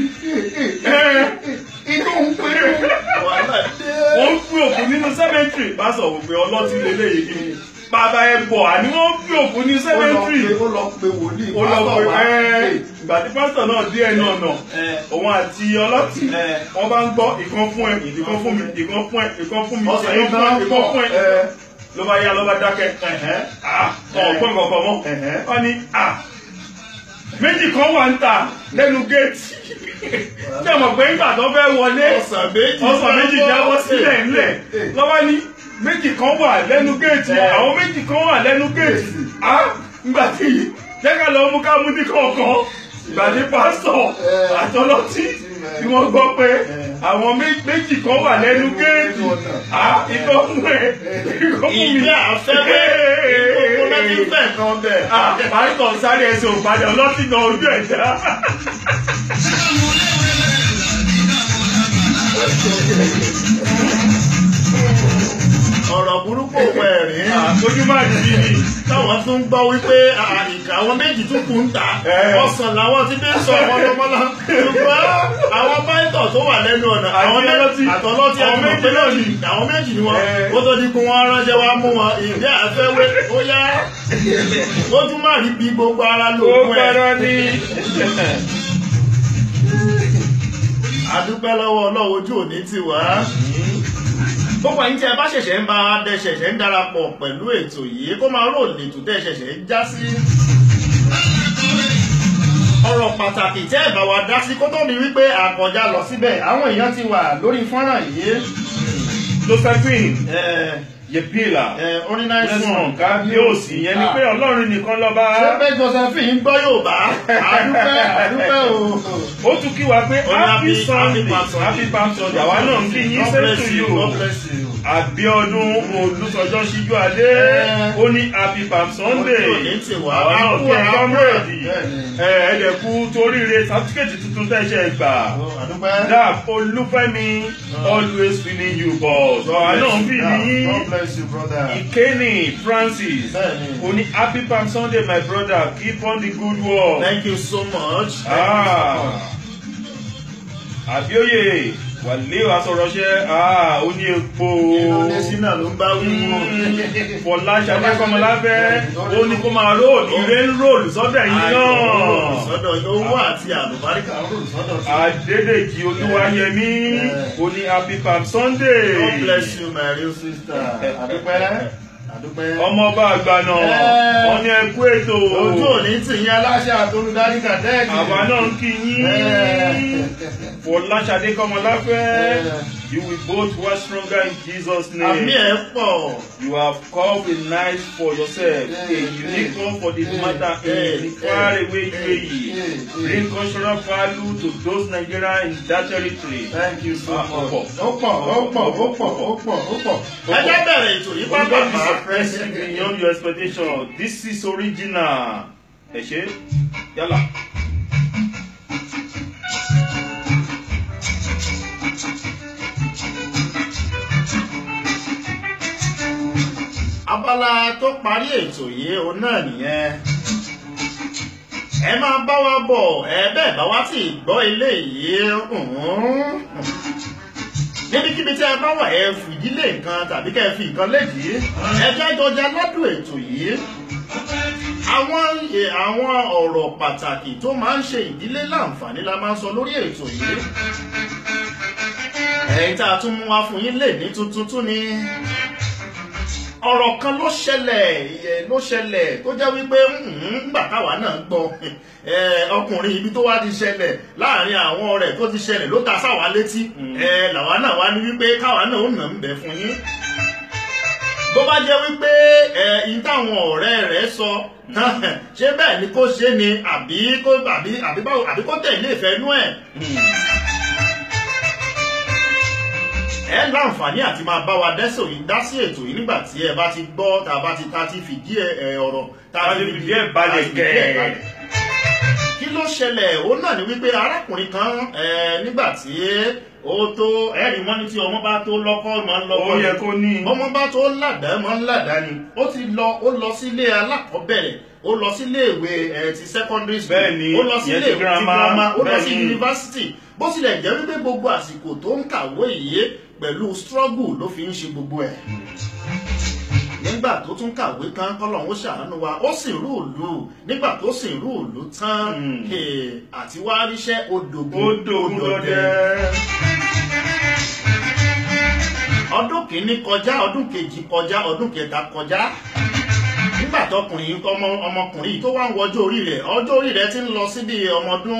inú ń pè é. wàhálà dé. wọ́n ń pín ògùn nínú cemetery pásítọ̀ wò pé ọlọ́tí lélẹ́yìí kí ni bàbá ẹ bọ̀ àní wọ́n ń pín ògùn ní ó lọ cemetery pe ó lọ pe wòlíì. ó lọ pásítọ̀ pé wá. ẹ ìgbà tí pásítọ̀ náà dé ẹnu ọ̀nà òun àti ọlọ́tí Ẹ. wọ́n bá ń gbọ́ ìkan fún ẹ ìkan fún mi ìkan fún ẹ ìkan fún mi ọ̀sẹ̀ ìkan yìí fún ẹ gan ìkan fún ẹ ẹ. ló bá yá ló bá dákẹ́ Ah, ọ̀pọ̀ nǹkan kan mọ́ Ẹ̀hẹ́. wọ́n ní ah, méjì kan wà ń tà lẹ́nu géètì tí a mọ̀ pé nígbà tó fẹ́ wọlé ọ̀sán méjì. ọsàn méjì jábọ́ sílẹ̀ ńlẹ̀ lọ́wọ́ ní méjì kan wà lẹ́nu géètì Ẹ. àwọn méjì kan wà lẹ́nu géètì á nígbà tí jẹ́ ká lọ mú ká mú ní kọ̀ọ̀kan ìgbà tí pásítọ̀ Ẹ. àtọlọ́tí tí wọ́n gbọ́ pé àwọn mé- méjì kan wà lẹ́nu géètì á ikọ́ fún ẹ ikọ́ fún mi. ìdí àfẹ́fẹ́ ìkókó náà ti fẹ́ kan bẹ̀. Ah, pásítọ̀ sáré ẹsẹ̀ òpadà ọlọ́tí náà ojú ẹ̀ já. ọ̀rọ̀ burúkú òwe ẹ̀rín. ojú máa di bí ni. táwọn tún gbọ́ wípé àìkà àwọn méjì tún kù ń ta Ẹ. ọ̀sán làwọn ti dé sọ ọmọlọmọlá ṣùgbọ́n àwọn pàìtọ̀ tó wà lẹ́nu ọ̀nà àwọn Àti ọlọ́tí. àtọlọ́tí Àwọn ẹni mọ̀ pé méjì náà ni. àwọn méjì ni wọn Ẹ. ó tó di kó wọn ránṣẹ́ wá mú wọn ìdí àfẹ́wé ó yá ó tún má rí bí gbogbo ara ó lòókùn ẹ̀ gbọ́dọ̀ ní. adúpẹ́ lọ́wọ́ ọlọ́wọ́ ojú òní ti wá. gbogbo ẹ̀yin tí ẹ bá ṣẹ̀ṣẹ̀ ń bá dẹ ṣẹ̀ṣẹ̀ ń darapọ̀ pẹ̀lú ètò yìí kó máa rò lètò tẹ́ ṣẹ̀ṣẹ̀ ń já sí. ọ̀rọ̀ pàtàkì tẹ́ ẹ̀ bá wa dá sí kó tó di wípé àkọjá lọ síbẹ̀ àwọn èèyàn ti wà lórí fọ́nrán yìí josephine ẹ̀, yebila ẹ̀, orin náà sùn lẹ́sùn kábíyèsí yẹn ni pé ọlọ́run nìkan lọ́ba ṣé pé josephine gbọ́ yóò bá àdúpẹ́ àdúpẹ́ o. ó tún kí wa pé Ó ní happy happy- sunday happy Palm Sunday. happy palm sunday àwa náà ń kí yín God same bless to you, you God bless you. àbíọdún olùsọjọ́ síjú adé Eh. ó ní happy palm sunday Ojú òní ti wá. àwa náà Àkú kí ẹ àkú kọ́mírèdì bẹ́ẹ̀ni. ẹ̀ẹ́dẹ̀kú toríire sátífíkẹ́tì tuntun tẹ̀sẹ̀ gbà àdúpẹ́. dap olúfẹ́mi always feeling you boss àwa náà ń fi yín God bless you brother. ìkéni francis Bẹ́ẹ̀ni. ó ní happy palm sunday my brother keep on the good work. Thank you so much. Thank Ah. you so much. àbíòye wàlẹ́ àsọ̀rọ̀ṣẹ́ ó ní epo Indonesia náà ló ń bá wíwò. fọláṣadé kọmọláfẹ́ ó ní kó máa róòlù ire ń róòlù sọ́dọ̀ yìí náà Sọ́dọ̀ owó àti àlùbáríkà ń rò sọ́dọ̀ sí. adédèjì olúwayẹmí ó ní happy palm sunday God bless you my real sister. Àdúpẹ́. Àdúpẹ́. ọmọọba àgbànà Eh. wọn ní ẹkú ètò Ojú òní tì yín aláṣẹ àtolúdarí kàdẹ́ẹ̀kì. àwa náà ń kí yín Eh. fọláṣadé kọmọláfẹ́ Eh. you will both work stronger in jesus name. Àmì ẹ̀ pọ̀. You have carved a night for yourself, a Eh, unique eh, one for the eh, matter eh, in far eh, away eh, UAE. eh, eh. Bring cultural value to those Nigerians in that territory. Thank you so Ah, much. ó pọ̀. Ó pọ̀, ó pọ̀, ó pọ̀, ó pọ̀, ó pọ̀. Ẹ jẹ́ bẹ̀rẹ̀ ètò yìí What God is pápá. surprising beyond your expectation. This is original. Ẹ ṣe yálà. abala tó parí ètò yìí òun náà nìyẹn ẹ máa bá wa bọ̀ ẹ bẹ́ẹ̀ bá wá sí gbọ́ ilé yìí hùn-ún. níbikíbi tí ẹ bá wà ẹ fìdílé nǹkan tàbí kẹ́ ẹ fi nǹkan lédìí ẹ jẹ́ jọjà ládùn ètò yìí àwọn ẹ, àwọn ọ̀rọ̀ pàtàkì tó máa ń ṣe ìdílé láǹfààní la máa ń sọ lórí ètò yìí ẹ̀yin tá a tún mú wá fún yín lè ní tuntun tún ni ọ̀rọ̀ kan ló ṣẹlẹ̀ ẹ̀, ló ṣẹlẹ̀ tó jẹ́ wípé ńgbà táwa náà gbọ́ ẹ̀, ọkùnrin ibi tó wá ti ṣẹlẹ̀ láàrin àwọn ọ̀rẹ́ tó ti ṣẹlẹ̀ ló ta sáwa létí ẹ̀, làwa náà wá ní wípé káwa náà ó nà ń bẹ̀ fún yín bó bá jẹ́ wípé ẹ̀ in táwọn ọ̀rẹ́ rẹ̀ sọ ṣé bẹ́ẹ̀ ni kó ṣe ni àbí kó àbí àbí báwo àbí kó tẹ̀lé ìfẹ́ nú ẹ̀ ẹ láǹfààní àti máa bá wa dẹ́sẹ̀ yìí dá sí ètò yìí nígbà tí ẹ bá ti gbọ́ tá a bá ti ta ti fìdí ẹ ẹ, ọ̀rọ̀ tá A ti fìdí ẹ̀ balẹ̀ tá a ti fìdí ẹ̀ kẹ́. balẹ̀. kí ló ṣẹlẹ̀ òun náà ni wípé arákùnrin kan ẹ, nígbà tí ó tó ẹ̀rí wọn ní tí ọmọ bá tó lọ́kọ́ máa ń lọ́kọ́ Ó ni. yẹ kó ní. ọmọ bá tó ládàá máa ń ládàá ni ó ti lọ ó lọ sílé alákọ̀ọ́bẹ̀rẹ̀ ó lọ sílé ìwé ẹ, ti secondary school Bẹ́ẹ̀ ni, ó lọ ìyẹn sílé ti ìwé ti girama, girama ó lọ bẹ́ẹ̀ sí ni. yunifásitì bó tilẹ̀ jẹ́ wípé gbogbo àsìkò tó ń kàwé yìí pẹ̀lú struggle ló fi ń ṣe gbogbo ẹ̀ nígbà tó tún kàwé kan kọ́lọ́hún ó ṣàánú wa ó sì rú ìlú nígbà tó sì rú ìlú tán Mm. eh, àti wá ríṣẹ́ odògùn Ó dògún lọ́dẹ. ọdún kìíní kọjá ọdún kejì kọjá ọdún kẹta kọjá nígbà tọkùnrin ọmọ ọmọkùnrin yìí tó wá ń wọjọ́ orí rẹ̀ ọjọ́ orí rẹ̀ ti ń lọ síbi ọmọdún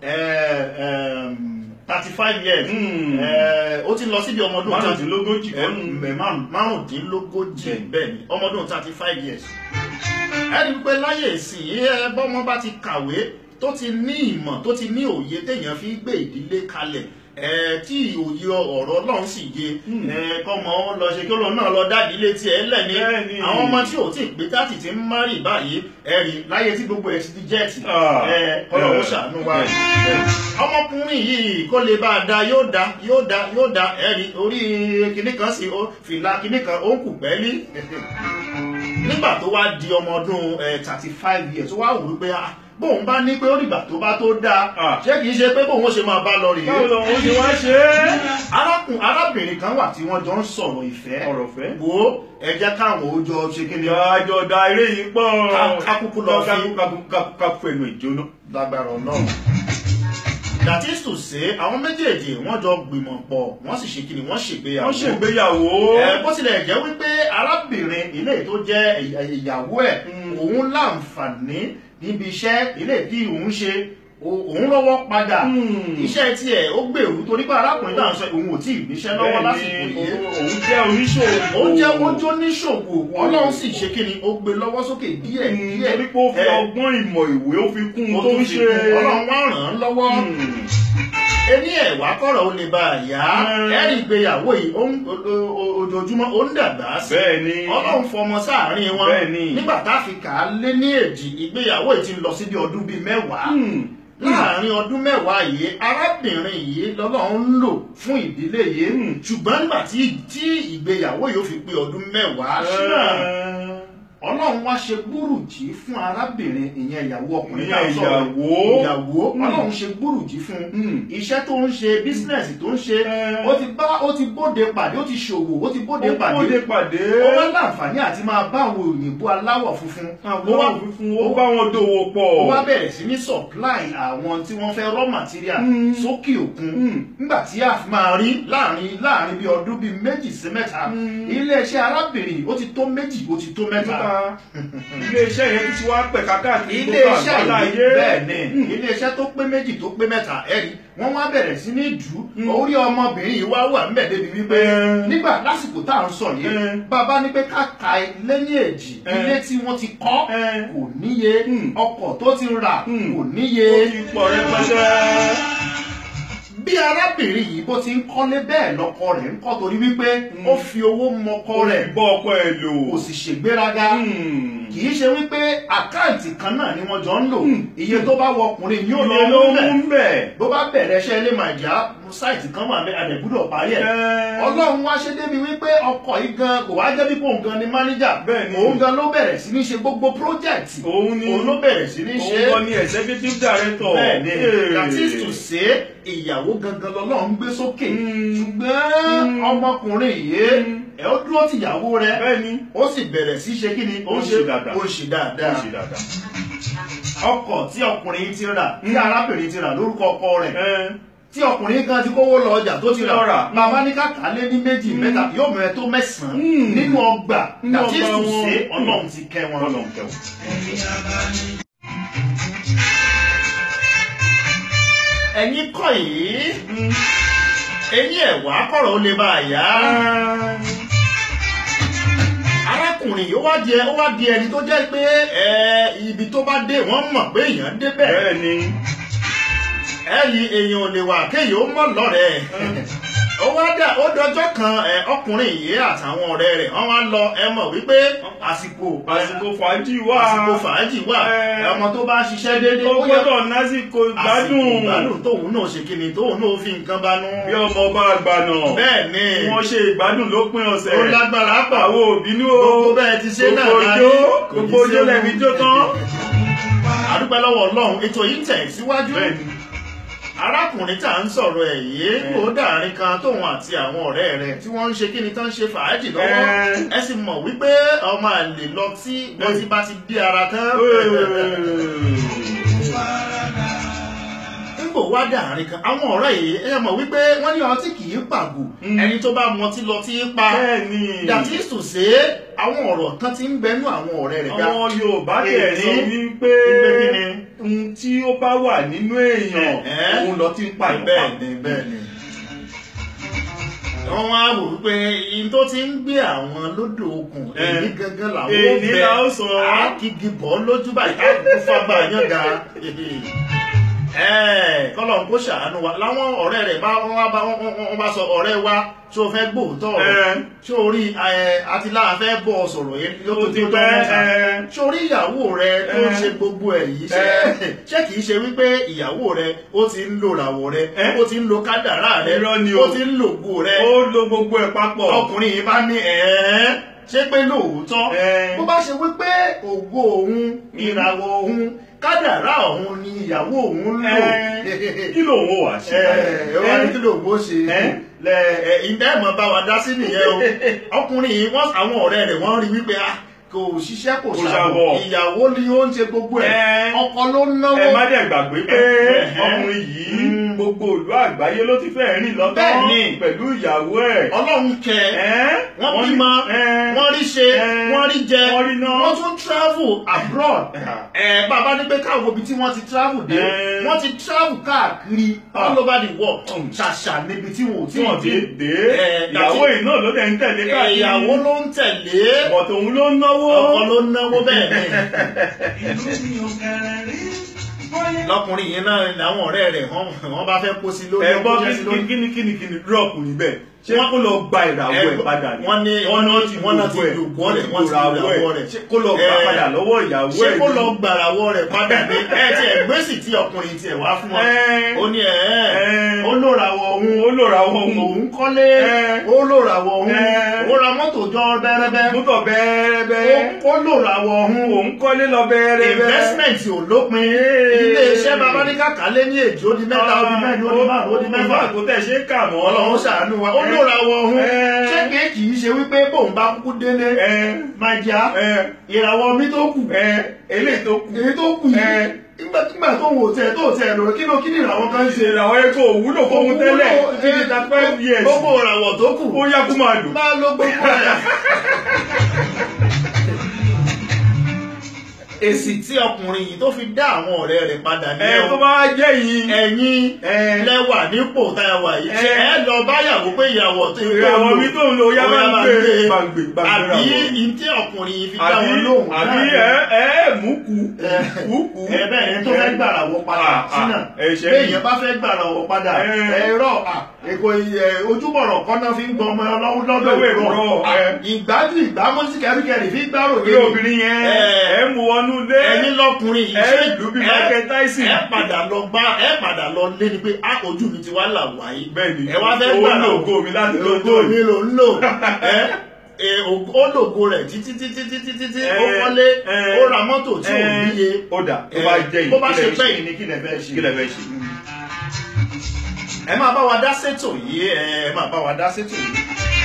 thirty five years Hmm. Eh, ó ti ń lọ síbi ọmọdún Márùndínlógójì Eh, kọ́nù. mẹ- márùn- márùndínlógójì bẹ́ẹ̀ ni ọmọdún thirty five years ẹni wípé láyé ìsìn ẹ bọ́mọ bá ti kàwé tó ti ní ìmọ̀ tó ti ní òye téèyàn fi gbé ìdílé kalẹ̀ ẹ tí òye ọ̀rọ̀ ọlọ́run sì yé ẹ kọ́mọ ó lọ ṣe kí olóhùn náà lọ dádì ilé tiẹ̀ lẹ́ni Bẹ́ẹ̀ni. àwọn ọmọ tí ò tí ì pé tátì ti ń márì báyìí ẹ rí láyé tí gbogbo ẹ ti di jẹ́ẹ̀tì Ah. ẹ ọlọ́run ó ṣàánú wa ọmọkùnrin yìí kó lè bá a da yóò da yóò da yóò da ẹ rí orí kinní kan sí ó fìlà kinní kan ó ń kù pẹ́ẹ́lí nígbà tó wá di ọmọ ọdún thirty five years tó wá wò wípé ah, bóun bá ní pé ó dìgbà tó bá tó dáa Ah. ṣé kìí ṣe pé bóun ó ṣe máa bá lọ rèé Báwo lòun ṣe wá ṣe é? arákùn arábìnrin kan wà tí wọ́n jọ ń sọ̀rọ̀ ìfẹ́ Ọ̀rọ̀ ìfẹ́? wo ẹ jẹ́ káwọn ó jọ ṣe kí ni Ìjọ da eré yìí pọ̀. Ká- ká kúkú lọ fi- ká fẹnu ìjóná. lágbára ọlọ́run that is to say àwọn méjèèjì wọ́n jọ gbìmọ̀ pọ̀ wọ́n sì ṣe kí ni wọ́n ṣègbéyàwó Wọ́n ṣègbéyàwó. ẹ bó tilẹ̀ jẹ́ wípé arábìnrin ilé tó jẹ́ ìyàwó ẹ̀ Mm. òun láǹfààní níbi iṣẹ́ ilé tí òun ṣe o- òun lọ́wọ́ padà Hmm. iṣẹ́ tiẹ̀ ó gbèrú torí pé arákùnrin náà sọ òun ò tí ì níṣẹ́ lọ́wọ́ lásìkò Bẹ́ẹ̀ni, yìí òun jẹ́ oníṣòwò. ó jẹ́ ojú oníṣòwò ọlọ́run sì ṣe kí ni ó gbé lọ́wọ́ sókè díẹ̀ Hmm, díẹ̀ torí pé ó fi ẹ, ọgbọ́n ìmọ̀ ìwé ó fi kún ó un tó tún ń fi ṣe. kún ọlọ́run wá ràn án lọ́wọ́ Hmm. ẹni ẹ̀wà kọ̀rọ̀ ó lè bá a yá Mm. ẹ̀rí ìgbéyàwó yìí ó ń- o- o- o- ojoojúmọ́ ó ń dàgbà sí Bẹ́ẹ̀ni. ọlọ́run fọmọ sáàárín wọn Bẹ́ẹ̀ni. nígbà tá a fi kà á lé ní èjì ìgbéyàwó yìí ti ń lọ sí bí ọdún bíi mẹ́wàá Hmm. láàrin ọdún mẹ́wàá yìí arábìnrin yìí lọ́lọ́run ń lò fún ìdílé yìí Mm. ṣùgbọ́n nígbà tí tí ìgbéyàwó yìí ó fi pé ọdún mẹ́wàá ṣíà ọlọ́run wá ṣe gbúrùjì fún arábìnrin ìyẹn ìyàwó ọkùnrin Ìyẹn tá a sọ̀rọ̀ ìyàwó. ìyàwó Mm. ọlọ́run ṣe gbúrùjì fún Mm. iṣẹ́ tó ń ṣe bísínẹ́sì tó ń ṣe Eh. ó ti bá ó ti bóde pàdé ó ti ṣòwò ó ti bóde Ó pàdé bóde pàdé. ó wá láǹfààní àti máa bá àwọn òyìnbó aláwọ̀ funfun Àwọn òfin ó bá wọn dòwò pọ̀. ó wá bẹ̀rẹ̀ sí ní supply àwọn tí wọ́n fẹ́ raw material Mm. sókè òkun Mm. nígbà tí a fi máa rí láàrin láàrin bí ọdún bíi méjì sí mẹ́ta Mm. iléeṣẹ́ arábìnrin ó ti tó méjì ó ti tó mẹ́ta Mẹ́ta. Ilé-iṣẹ́ yẹn ti wá pẹ̀ka káàkiri gbogbo iléeṣẹ́ àgbálá yìí ayé. bẹ́ẹ̀ ni Hmm. iléeṣẹ́ tó pé méjì tó pé mẹ́ta ẹ̀rí wọ́n wá bẹ̀rẹ̀ sí ní jù Mm. ú orí ọmọbìnrin yìí wá wà níbẹ̀ débi wípé Eh. nígbà lásìkò tá à ń sọ yìí Eh. bàbá ní pé ká ka lẹ́yìn èjì Eh. ilé tí wọ́n ti kọ́ Eh. kò níye Mm. ọkọ̀ tó ti rà Mm. kò níye Ó ti pọ̀ rẹpẹtẹ. bí arábìnrin yìí bó ti ń kọ́lé bẹ́ẹ̀ lọ́kọ rẹ̀ ń kọ́ torí wípé Mm. ó fi owó mọkọ rẹ̀ bọ́ ọkọ ẹ̀ lò. kò sì ṣègbéraga Hmm. kì í ṣe wípé àkáǹtì kan náà ni wọ́n jọ ń lò Mm. iye tó bá wọ ọkùnrin yóò lọ Iye ló mú bẹ́ẹ̀ mú bẹ̀. bó bá bẹ̀rẹ̀ iṣẹ́ ilé màjà sáìtì kan wà bẹ́ẹ̀ àdẹ̀gbúdọ̀ parí ẹ̀ Eh. ọlọ́run wá ṣe débi wípé ọkọ̀ yìí gan kò wá jẹ́ bí òun gan ni mánéjà Bẹ́ẹ̀ ni. òun gan ló bẹ̀rẹ̀ sí ní ṣe gbogbo pírójẹ́ẹ̀tì Òun ni. òun ló bẹ̀rẹ̀ sí ní ṣe Òun kọ́ ni executive director. bẹ́ẹ̀ ni Hey. that is to say ìyàwó gangan lọ́lọ́run gbé sókè Mm. ṣùgbọ́n Mm. ọmọkùnrin yìí Mm. ẹ̀ ó dúró tìyàwó rẹ̀ Bẹ́ẹ̀ ni. ó sì bẹ̀rẹ̀ sí ṣe kí ni Ó ń ṣe dáadáa. ó ń ṣe Ó dáadáa ṣe dáadáa. ọkọ̀ tí ọkùnrin ti rà tí Mm. arábìnrin ti rà lórúkọ ọkọ rẹ̀ Eh. tí ọkùnrin kan ti kówó lọ ọjà tó ti Lọ rà. rà bàbá ní kàkà lé ní méjì mẹ́ta yóò mẹ́rẹ̀ tó mẹ́sàn-án Mm. nínú ọgbà Nínú that is ọgbà to wọn. say ọlọ́run ti kẹ́ wọn. Ọlọ́run kẹwàá. ẹ̀yin kọ́ yìí ẹ̀yin ẹ̀wà kọ̀rọ̀ ó lè bá a yá. arákùnrin yìí ó wá di ẹ- ó wá di ẹni tó jẹ́ pé ẹ, ibi tó bá dé wọ́n mọ̀ pé èèyàn débẹ̀ Bẹ́ẹ̀ ni. ẹ̀yìn èèyàn ò lè wà kéèyàn ó mọ̀ lọ́rẹ̀ẹ́ ó wá dà ó dọjọ́ kan ẹ, ọkùnrin yìí àtàwọn ọ̀rẹ́ rẹ̀ wọ́n wá lọ ẹ mọ̀ wípé àsìkò Àsìkò fàájì wà. àsìkò fàájì wà Ẹ. ẹ, ọmọ tó bá ṣiṣẹ́ déédéé Ó ó yẹ gbọ́dọ̀ násìkò àsìkò ìgbádùn. ìgbádùn tóun náà ṣe kíni tóun náà fi nǹkan banú. Bí ọmọ ọba àgbànà. bẹ́ẹ̀ ni Wọ́n ṣe ìgbádùn lópin ọ̀sẹ̀. ó lágbára pọ̀ Àwọn òbínú o. gbogbo bẹ́ẹ̀ ti ṣe náà Gbogbo láyé, ojó. kò ní Gbogbo ojó séwu. lẹ́bi jó tán. àdúpẹ́ lọ́wọ́ ọlọ́run ètò yìí ń tẹ̀ síwájú Bẹ́ẹ̀ ni. arákùnrin tá à ń sọ̀rọ̀ ẹ̀ yìí Ẹ. kò dàrin kan tóun àti àwọn ọ̀rẹ́ rẹ̀ tí wọ́n ń ṣe kíni tán ń ṣe fàájì lọ́wọ́ Ẹ. ẹ sì mọ̀ wípé ọmọ àlè lọ tí wọ́n ti bá ti dé ara tán nígbò wá dàrin kan àwọn ọ̀rẹ́ yìí ẹ mọ̀ wípé wọ́n ní ọtí kì í pàgò Mm. ẹni tó bá mọtí lọ tí í pa Bẹ́ẹ̀ ni. dàtí sùsé àwọn ọ̀rọ̀ kan ti ń bẹnu àwọn ọ̀rẹ́ rẹ̀ gbá Àwọn Yorùbá tẹ̀ sọ Èní. wípé Wípé kí ni? ohun tí ó bá wà nínú èèyàn Ẹ̀. òun lọ ti ń pa ìyàn bẹ́ẹ̀ ni bẹ́ẹ̀ ni. wọ́n wá wò wípé in tó ti ń gbé àwọn lódò okùn Ẹ. èyí gangan làwọn Èní la ó sọ. àkìgì bọ́ lójú báyìí káàkiri fábà yànga kọ́lọ̀ ń kó ṣàánú wa láwọn ọ̀rẹ́ rẹ̀ bá wọ́n wá bá wọ́n bá sọ ọ̀rẹ́ wa tí o fẹ́ gbóòótọ́ ọ̀rọ̀ Ẹ. tí o rí àti láà fẹ́ bọ́ ọ sọ̀rọ̀ yẹn yóò Ó tó ti tó pẹ́, mẹ́ta ẹ. ṣé orí ìyàwó rẹ tó ń Ẹ. ṣe gbogbo ẹ̀ yìí ṣe Ẹ. ṣé kìí ṣe wípé ìyàwó rẹ ó ti ń lo ràwọ̀ rẹ Ẹ. ó ti ń lo kádàrá rẹ Irọ́ ni ó o. ti ń lo ògo rẹ ó lo gbogbo ẹ̀ papọ̀. ọkùnrin yìí bá ní ẹ̀ẹ́ ṣé pé lóòótọ́ Ẹ. bó bá ṣe wípé ògo òun ìràwọ̀ òun kádàrá òun ni ìyàwó òun ń lò Ẹ. kí lòun ò wá ṣe ẹ wọ́n ní kí ló bó ṣe Ẹ. lẹ ẹ ìdá ẹ̀mọ́ bá wa dá sí nìyẹn o ọkùnrin yìí wọ́n àwọn ọ̀rẹ́ rẹ̀ wọ́n rí wípé ah kò ṣiṣẹ́ kò Kò ṣàbọ̀ ṣàbọ̀. ìyàwó ni ó ń ṣe gbogbo ẹ̀ Ẹ. ọkọ ló ń náwó ẹ má dẹ̀ gbàgbé pé Ẹ. ọkùnrin yìí Mm. gbogbo ìlú àgbáyé ló ti fẹ́ rìn lọ́tọ́ Bẹ́ẹ̀ni. pẹ̀lú ìyàwó ẹ̀. ọlọ́run kẹ Ẹ́, wọ́n bímọ ẹ́, wọ́n rí ṣe ẹ́, wọ́n rí jẹ wọ́n rí ná. wọ́n tún travel abroad Ẹ́. ẹ bàbá ní pé káwọn ibi tí wọ́n ti travel dé Ẹ́. wọ́n ti travel káàkiri all Ah. over the world Mm. ṣàṣà níbi tí wọn ò tí wọ́n ti dé Ẹ́, ìyàwó dàtí- yìí náà ló dẹ̀ ń tẹ̀lé káàkiri. ìyàwó ló ń tẹ̀lé bọ̀tò òun ló ń náwó. ọkọ ló ń náwó bẹ́ẹ̀ ni ìlú mi ò kẹrẹ rí bóyá. lọkùnrin yìí náà làwọn ọ̀rẹ́ rẹ̀ wọ́n wọ́n bá fẹ́ kó sí lórí ẹ gbọ́ kó jẹ́ sí lórí. kíni kíni kíni drop níbẹ̀ ṣé kó lọ gba ìràwọ̀ ẹ̀ padà ni. wọ́n ní wọ́n náà ti wọ́n náà ti dògbò rẹ̀ wọ́n ti dògbò rẹ̀ ṣé kó lọ gbà Ẹ, padà lọ́wọ́ ìyàwó ṣé ẹ̀ kó ni? lọ gbàràwọ̀ rẹ̀ padà ní ẹ tí ẹ gbèsè tí ọkùnrin tiẹ̀ wá fún wọn Ẹ. ó ní ẹ Ẹ. ó lòràwọ̀ òun òun ó lò ra wọn òun òun kọ́lé Ẹ. ó lòràwọ̀ òun Ẹ. ó ra mọ́tò jọ bẹ́rẹ́bẹ́ mútọ̀ bẹ́ẹ̀rẹ́bẹ́ ó lòràwọ̀ òun òun kọ́lé lọ bẹ́ẹ̀rẹ́bẹ́ investment ò lópin iléeṣẹ́ babaníkà kálé ní èjì ó di mẹ́ta ó di mẹ́rin ó di márùn ó di mẹ́fà kò tẹ̀ ṣe é kà mọ́ ọlọ́run ṣàánú wa ó lòràwọ̀ òun Ẹ. ṣé kìí kì í ṣe wípé bóun bá kúkú délé ẹ máa jà ẹ ìràwọ̀ mi tó kù ẹ eléyìí tó kù èyí tó kù Ẹ. yìí nígbàkigbà tó wò tẹ tó tẹ lọ kí ló kí ni ìràwọ̀ kan ṣe ṣe ìràwọ̀ ẹ̀ kò wúlò fóun tẹ́lẹ̀ tí ní ta five years gbogbo ìràwọ̀ tó kù ó yá kó máa lò. máa ló gbogbo ẹ̀. èsì tí ọkùnrin yìí tó fi dá àwọn ọ̀rẹ́ rẹ̀ padà ní ẹ tó bá jẹ́ yìí ẹ̀yin ẹ lẹ́wà nípò táyàwó yìí ṣe Ẹ. ẹ lọ báyàwó pé ìyàwó tó ń ìràwọ̀ mi tó ń lo yá ó máa ń gbé gbé. gbàgbé gbàgbé àbí ìràwọ̀. ìtí ọkùnrin yìí fi dá àbí wọn lóhùn àbí náà ẹ ẹ mú kú Ẹ. kú kú. ẹ bẹ́ẹ̀ ni tó fẹ́ gbàrà wọ padà Ah, ah, sínà ẹ ṣe bẹ́ẹ̀ mí. yẹn bá fẹ́ gbàrà wọ padà Ẹ. ẹ̀rọ èkó ojúbọ̀rọ̀ kọ́nà fi ń gbọ́ ọmọ ọlọ́wọ́ lọ́dọ̀ Lọ́wọ́ ìrọ̀ ìrọ̀, ẹ. ìgbájú ìgbámọ́sí kẹ́ríkẹ́rì fi gbárò Orí obìnrin yẹn Ẹ. ẹ mú wọnú lé ẹ̀yin lọkùnrin yìí ẹ ṣé lù bí ẹ- Michael Tyson. ẹ padà lọ gbá ẹ padà lọ lé ni pé a ojú mi ti wá là wáyé bẹ́ẹ̀ ni ẹ wá fẹ́ ó gbàrà lo ògo mi láti ògo lọ́jọ́ mi yìí. ló ń lò ẹ ẹ, ògo- ó lògo rẹ̀ títí títí títí títí Ẹ. ó kọ́lé Ẹ. ó ra mọ́tò tí ò Ẹ. níye ó dà tó bá jẹ́ yìí bó bá kí ṣe lẹ pẹ́ yìí ni kí lẹ fẹ́ ṣe kí lẹ fẹ́ ṣe. ẹ máa bá wa dá sétò yìí ẹ máa bá wa dá sétò yìí.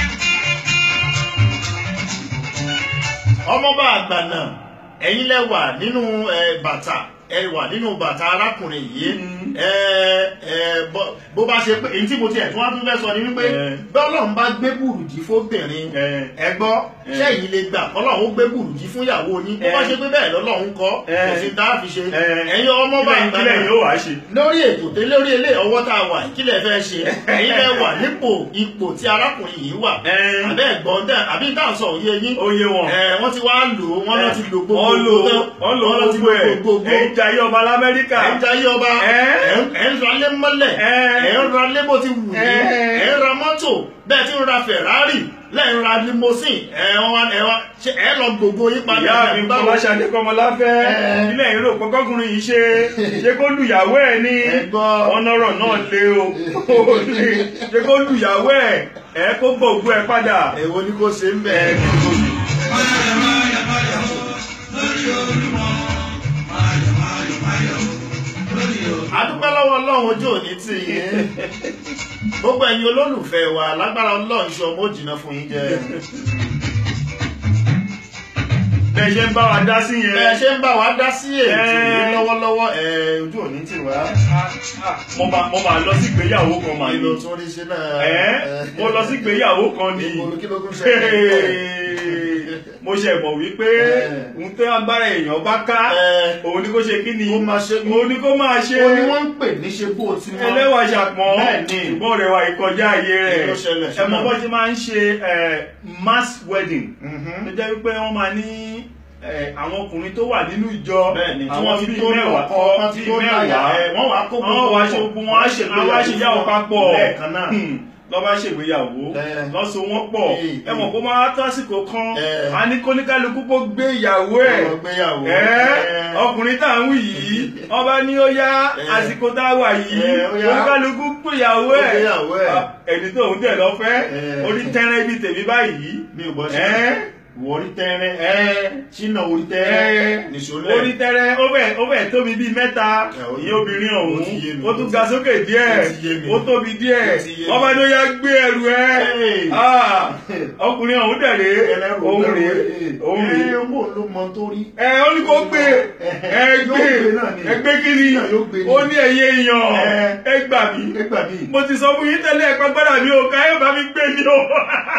ọmọọba àgbà náà ẹ̀yin lẹ wà nínú ẹ, bàtà ẹ wà nínú bàtà arákùnrin yìí Mm. ẹ ẹ bó- bó bá ṣe pé èyí tí mo tiẹ̀ tún wá tún fẹ́ sọ ni wípé Ẹ. bọ́lọ́run bá gbé bùrùjí fóbìnrin Ẹ. ẹ gbọ́ Ẹ. sẹ́yìn lè gbà kọ́lọ́run ó gbé bùrùjí fún ìyàwó yín bó Ẹ. bá ṣe pé bẹ́ẹ̀ lọ́lọ́run kọ́ Ẹ. kò sí tá a fi ṣe Ẹ. ẹ̀yin ọmọọba Kílẹ̀- àgbà kílẹ̀ náà yóò wá ṣe. lórí ètò tẹ lórí ilé ọwọ́ tá a wà yìí, kí lẹ fẹ́ ṣe ẹ̀yin lẹ wà nípò ipò tí arákùnrin yìí wà Ẹ. àbẹ́ ẹ̀gbọ́n dẹ̀ àbí táà sọ òye yín ó yé wọn. ẹ̀ wọ́n ti wá lò ó wọ́n lọ ti lò gbogbo wọ́n lò tán, wọ́n lò wọ́n lọ ti gbogbo ẹ̀ gbogbo ẹ̀ ń jayé ọba lamẹ́ríkà. ẹ̀ ń jayé ọba Ẹ. ẹ̀ ń- ẹ̀ ń ra lé mọ́lẹ̀ Ẹ. ẹ̀ ń ra lé bó ti wù yín Ẹ. ẹ̀ ń ra mọ́tò bẹ́ẹ̀ tí ń ra Ferrari lẹ́yìn ra limousine ẹ̀ wá ẹ̀ wá ṣe ẹ̀ lọ gbogbo yín padà ìyá mi ẹ̀ báwo? kọ́láṣadé kọ́mọláfẹ́ Ẹ. ilé ìró pọ́kọ́kùnrin yìí ṣe ṣé kó lùyàwó ẹ̀ ní Ẹ gbọ́. ọ̀nọ́rọ̀ náà lé o ó lè ṣé kó lùyàwó ẹ̀ ẹ̀ kó gbogbo ẹ̀ padà. èwo ni kò ṣe ń bẹ̀ Ẹ ẹ̀ kí ni kò sí. Máyọ̀ máyọ̀ máyọ̀ lórí olúmọ. Máyọ̀ máyọ̀ máyọ̀ lórí olúmọ. adúpẹ́ lọ́wọ́ ọlọ́run ojú òní tì yín gbogbo ẹ̀yin olólùfẹ́ wa lágbára ọlọ́run ṣe ọmọ òjìnà fún yín jẹ bẹ́ẹ̀ ṣe ń bá wa dá sí yẹn. bẹ́ẹ̀ ṣe ń bá wa dá sí ètò yìí Ẹ. lọ́wọ́lọ́wọ́ ẹ̀ ojú òní tì wá mo máa mo máa lọ sí ìgbéyàwó kan màá kí ló ní. tún rí ṣe náà ẹ mo lọ sí ìgbéyàwó kan ní. ìgboro kí ló tún ṣe mo ṣe mọ̀ wípé Ẹ. ohun tó agbára èèyàn bá ká Ẹ. òun ni kó ṣe kí ni Kó máa ṣe. òun ni kó máa ṣe ó ní wọ́n ń pè ní ṣe bó ti mọ́ ẹlẹ́wà ṣàpọ̀n Bẹ́ẹ̀ni. ṣùgbọ́n rẹ̀ wà ìkọjá ayé Kí ló rẹ̀ ṣẹlẹ̀ ẹ mọ̀ ṣúná? bó ṣe máa ń ṣe ẹ, mass wedding Mhm. tó jẹ́ wípé wọ́n máa ní ẹ, àwọn ọkùnrin tó wà nínú ìjọ bẹ́ẹ̀ni tí àwọn wọ́n ti bíi tó mẹ́wàá lọ́kọ́ wọ́n ti bíi tó láyà mẹ́wàá ẹ̀ wọ́n wá kó wọ́n wá ṣe ogun wọn á ṣe àwọn aṣèyàwó papọ̀ lẹ́ẹ̀kan náà lọ́ bá ṣègbéyàwó Ẹ. lọ́sọ wọn pọ̀ Ẹ. ẹ mọ̀ kó máa tó àsìkò kan Ẹ. a ní kóníkálukú kó gbé ìyàwó ẹ̀ Ọ̀rọ̀ gbéyàwó ẹ Ẹ. ọkùnrin tá à ń wí yìí ọba ní ó yá Ẹ. àsìkò tá a wà yìí Ẹ, ó yá. kóníkálukú gbé ìyàwó Ó ẹ̀ gbéyàwó ẹ̀. Ah, ẹni tó ń tẹ̀ lọ́fẹ́ Ẹ. orí tẹ́rẹ́ ibi tèmi báyìí mi ò bọ́ sí ẹ ìwọ orí tẹ́rẹ́ ẹ ṣínà orí ẹ tẹ́rẹ́ nìṣó lẹ̀ orí tẹ́rẹ́ ó fẹ́ ó fẹ́ tóbi bíi mẹ́ta Ẹ, ó- ìyẹn obìnrin ó ọ̀hún ti yé mi. ó tún ga sókè díẹ̀ Ó ti yé mi. ó tóbi díẹ̀ Ó ti yé mi. wọ́n bá ní ó yá gbé ẹrù ẹ Hey. Ah, ọkùnrin ọ̀hún dẹ̀ rèé ẹlẹ́rù òun rèé òun rèé ẹ owó ló mọ tó rí ẹ ó ní kó gbé ẹ Yóò gbé gbé náà ni. ẹ gbé kí ni Náà yóò gbé ni. ó ní ẹyẹ èèyàn Ẹ. ẹ gbà mí nígbà míì mo ti sọ fún yín tẹ́lẹ̀ ẹ̀pẹ́ gbọ́dọ̀ mi ò ká ẹ̀ bá mi gbé ni o.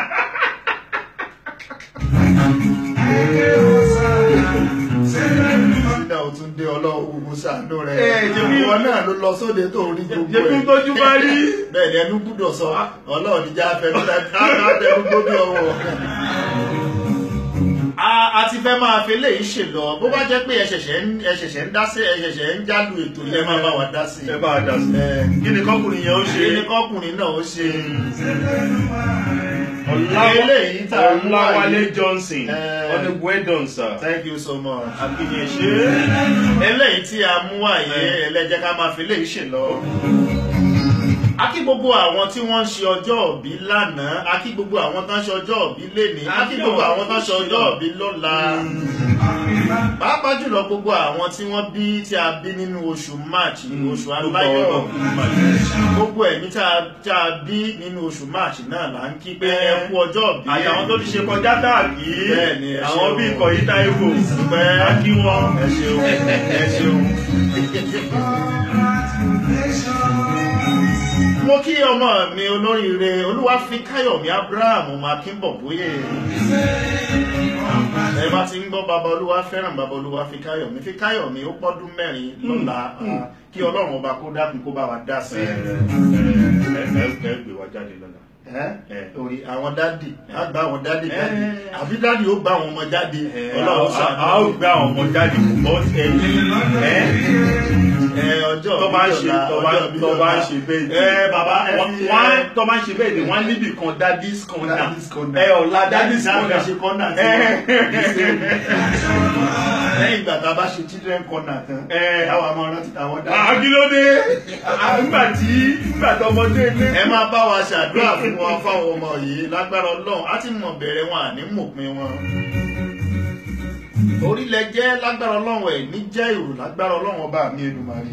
nígbà ó tún dé ọlọ́wọ́ gbogbo ṣàánú rẹ̀ Ẹ, jẹ̀bi- ìwọ náà ló lọ sóde tó rí gbogbo jẹ́bí ẹ̀ tójú bá rí. bẹ́ẹ̀ ni ẹnu gbúdọ̀ sọ ọlọ́run níjà fẹnu dáadáa gbóbi ọwọ́ a a ti fẹ́ máa fi eléyìí ṣe lọ bó bá jẹ́ pé ẹ ṣẹ̀ṣẹ̀ ń ẹ ṣẹ̀ṣẹ̀ ń dá sí ẹ ṣẹ̀ṣẹ̀ ń jálu ètò yẹn máa bá wa dá sí ẹ bá a dà sí. Ẹ, kí ni kọkùnrin yẹn ó ṣe. kí ni kọkùnrin náà ó ṣe Ọlá- eléyìí tá a mú wá Ọláwálé yìí. Johnson Ẹ. on the well done sir. thank you so much. àkìyàn ṣe eléyìí tí a mú wáyé ẹlẹ́jẹ́ ká máa fi léyìí ṣe lọ. a kí gbogbo àwọn tí wọ́n ń ṣe ọjọ́ òbí lánàá a kí gbogbo àwọn tó ń ṣe ọjọ́ òbí lénìí a kí gbogbo àwọn tó ń ṣe ọjọ́ òbí lọ́la. pàápàá jùlọ gbogbo àwọn tí wọ́n bí tí a bí nínú oṣù march oṣù aláyọ̀ gbogbo ẹ̀mí tá a tá a bí nínú oṣù march náà là ń kí pé ẹ kú ọjọ́ òbí. àtàwọn tó ti ṣe kọjá káàkì Bẹ́ẹ̀ni, ẹ àwọn ṣeun. bíi ìkọ̀yí táíwò Dúpẹ́. á kí wọn. ẹ ṣeun ẹ ṣeun. mo kí ọmọ mi olóríire olúwàfíkáyọ̀mí abraham ọmọ akínbọ̀bóyè ẹ bá ti ń gbọ́ bàbá olúwa fẹ́ràn bàbá olúwa fíkáyọ̀mí fíkáyọ̀mí ó pọ́dún mẹ́rin lọ́la ah, kí ọlọ́run ọba kó dákun kó bá wa dá sí ẹ ẹ ẹ ẹ gbé wa jáde lọ́la. ẹ orí àwọn dádì á gba àwọn dádì jáde Ẹ. àbí dádì ó bá àwọn ọmọ jáde ọlọ́run a ṣàánú a ó gbé àwọn ọmọ jáde bọ́ ẹ̀yìn ẹ ẹ ọjọ́ tó bá ń ṣe ọjọ́ tó bá ọjọ́ tó bá ń ṣe bẹ́ẹ̀ ni ẹ bàbá ẹ wọ́n fi wọ́n tó bá ń ṣe bẹ́ẹ̀ ni wọ́n níbì kan daddy's corner Daddy's corner. ẹ ọ̀la daddy's Daddy's corner ṣe corner tí Ẹ. wọ́n lẹ́yìn ìgbà tá a bá ṣe children corner tán Ẹ. káwa máa rántí táwọn dá. àkílódé nígbà tí nígbà tó ọmọdé ilé. ẹ máa bá wa ṣàdúrà fún wọn fáwọn ọmọ yìí lágbára ọlọ́run á ti mọ̀ bẹ̀rẹ̀ wọn àní mòpin wọn. orílẹ̀ jẹ́ lágbára ọlọ́run ẹ̀ ní jẹ́ ìrù lágbára ọlọ́run ọba mi Èdùmàrè.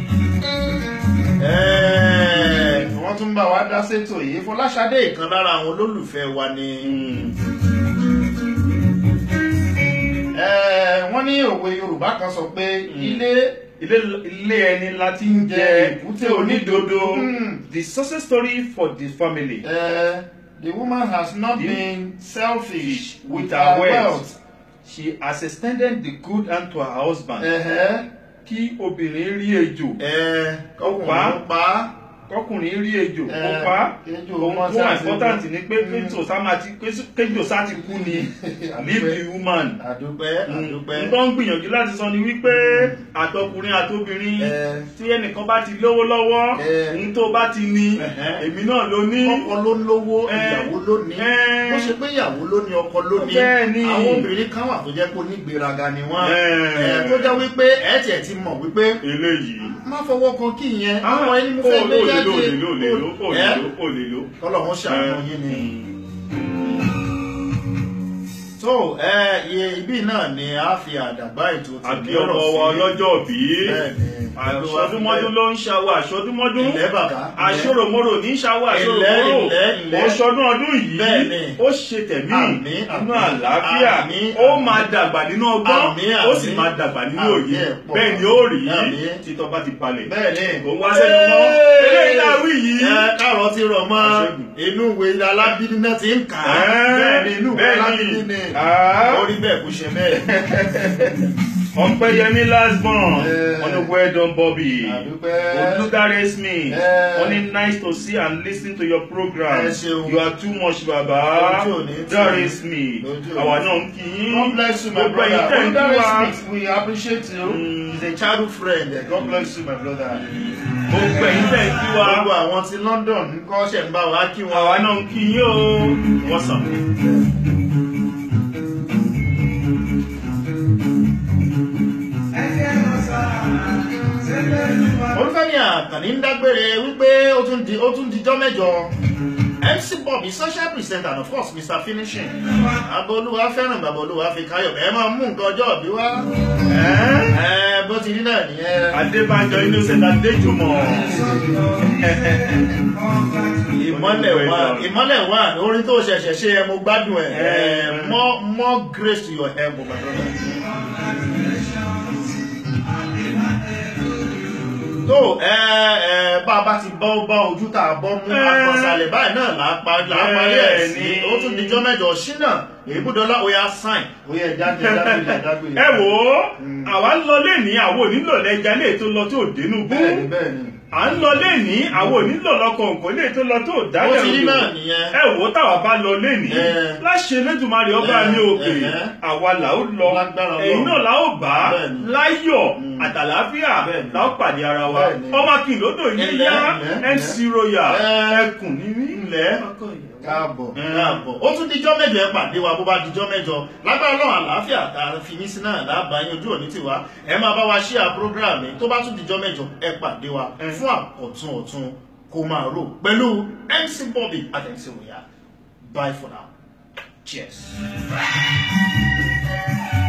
Ẹ́ẹ̀, wọ́n tún bá wa dá sétò yìí Fọláṣadé ìkan lára àwọn olólùfẹ́ wa ni. Ẹ́ẹ̀, wọ́n ní òwe Yorùbá kan sọ pé ilé ilé ilé ẹni láti ń jẹ èkúté onídodo Mm. the success story for the family. Uh, the woman has not The- been selfish with with her her wealth. wealth. she has extended the good hand to her husband. Uh-huh. kí obìnrin rí ejò Uh, kọkùnrin pa. ló pa á. kọkùnrin rí ejò Eh, kó pa ejò ohun mọ́ tó wà sáà sí important ogun. ni pé Mm. kéjò sá máa ti kéjò sá ti kú ni leave the woman. àdúpẹ́ àdúpẹ́. n tó ń gbìyànjú láti sọ ni wípé àtọkùnrin àtobìnrin Eh. tí ẹnìkan bá ti lówó lọ́wọ́ Eh. n tó bá ti ní Ẹ̀hẹ́. èmi náà ló ní. ọkọ ló lówó Eh. ìyàwó ló ní Eh. bó ṣe pé ìyàwó ló ní ọkọ ló ní Bẹ́ẹ̀ ni. àwọn obìnrin kan wà tó jẹ́ pé onígbéraga ni wọ́n Eh. Eh, tó jẹ́ wípé ẹ̀ tiẹ̀ ti mọ̀ wípé eléyìí. má fọwọ́ kan kí ìyẹn Ah, ọmọ ẹni mo ó fẹ́ gbé lè lò jáde lè lò lè lò ó lè Eh? lò ó lè lò. kọ́lọ́hún ṣàánú yín ni. tó ẹ iye ibi náà ni a fi àdàgbà ètò àbí ọmọ wa ọlọ́jọ́ bí. Bẹ́ẹ̀ni. àṣọdúnmọ́dún ló ń ṣàwọ̀ àṣọdúnmọ́dún. ilẹ̀ bàbá àṣòròmọ́rò ní ṣàwọ̀ Ilẹ̀, àṣòròmọ́rò. ilẹ̀, ilẹ̀. ó ṣọdún ọdún yìí. Bẹ́ẹ̀ni. ó ṣe tẹ̀mí Àmín, nínú àmín, àlàáfíà. àmín, ó àmín. máa dàgbà nínú ọgbọ́n. Àmín, ó sì àmín. máa dàgbà nínú Àmín, òye. ẹ̀ pọ̀. bẹ́ẹ̀ ni ó rí Àmín. títọ́ bá ti balẹ̀. bẹ́ẹ̀ni Kò wá sẹ́nu mọ́. Eléyìí tá a wí yìí. ẹ káàrọ̀ ti rọ̀ mọ́ Àṣẹ́gun. inú ìwé alábídí náà ti ń kà á Ẹ́, bẹ́ẹ̀ni inú ìwé bẹ́ẹ̀ni. alábídí ni Ah. ó rí bẹ́ẹ̀ kó ṣe bẹ́ẹ̀. ọpẹ́yẹmí last born Eh. on the well done bobby Àdúpẹ́. olùdarí smith Eh. only nice to see and lis ten to your program Ẹ ṣeun. you are too much baba Ojú ò ní tì. darí smith Ojú ò ní àwa tì. náà ń kí yín God bless you, my gbogbo ẹ̀yin brother. tẹ̀ ń kí Olùdarí wa Smith, we appreciate you. Mm. He's a childhood friend. God bless you, my brother. gbogbo ẹ̀yin tẹ̀ ń kí wa Gbogbo àwọn ti London ń kọ́ ṣẹ̀ ń bá wa kí wọn. àwa náà ń kí yín o wọ́n sàn. Olúfẹ́mi Àkànní ń dágbére wípé ó tún di ó tún dijọ́ mẹ́jọ. mc bobby social presenter and of course mr finishing abolúwa fẹ́ràn bàbá olúwa fi káyọ̀ ẹ máa mú nǹkan ọjọ́ òbí wá ẹ bó ti rí náà nìyẹn adébánjọ innocent adéjùmọ̀ ìmọ́lẹ̀ wà ìmọ́lẹ̀ wà orin tó ṣẹ̀ṣẹ̀ ṣe ẹ mo gbádùn ẹ ẹ more more grace to your elbow my brother. tó ẹ ẹ bá a bá ti bọ́ bá ojú tá a bọ́ mú Ẹ. àkọsálẹ̀ báyìí náà là á pa- là á parí ẹ̀ Bẹ́ẹ̀ sí ni. ó tún dijọ́ mẹ́jọ ṣínà èébúdọ́lá ó yá sáìn ó yẹ jáde dágbére dágbére. ẹ wò ó àwa ń lọ lẹ́ni àwọn onílò lẹ́jà lè tó lọ tó dénú bú bẹ́ẹ̀ni bẹ́ẹ̀ni à ń lọ lẹ́ni àwọn onílò lọkọ̀ nǹkan lè tó lọ tó ó dálẹ̀ ti rí odò. náà nìyẹn. ẹ wò ó táwa bá lọ lẹ́ni Ẹ. láṣẹ lẹ́dùnmarè ọba Ẹ, mi òkè ẹ. àwa là ó lọ Lágbára ẹ̀yin Ọlọ́run. náà là ó bá Bẹ́ẹ̀ni. láyọ̀ Mm. àtàlàáfíà Bẹ́ẹ̀ni. là ó pàdé ara wa Bẹ́ẹ̀ni. ọmọ kìlódò yín Ẹlẹ́, yá ẹlẹ́, mc royal Ẹ. ẹkùn níní ilẹ̀ káàbọ̀ Mm. káàbọ̀ ó tún dijọ́ mẹ́jọ ẹ pàdé wa bó bá dijọ́ mẹ́jọ lágbára náà àlàáfíà tá a fi yín sí náà lábàá yín ojú òní tiwa ẹ máa bá wa ṣíà program yìí tó bá tún dijọ́ mẹ́jọ ẹ pàdé wa Mm. fún àkọ̀tún ọ̀tún kó máa rò pẹ̀lú mc bobby àti mc royal bye for now cheers.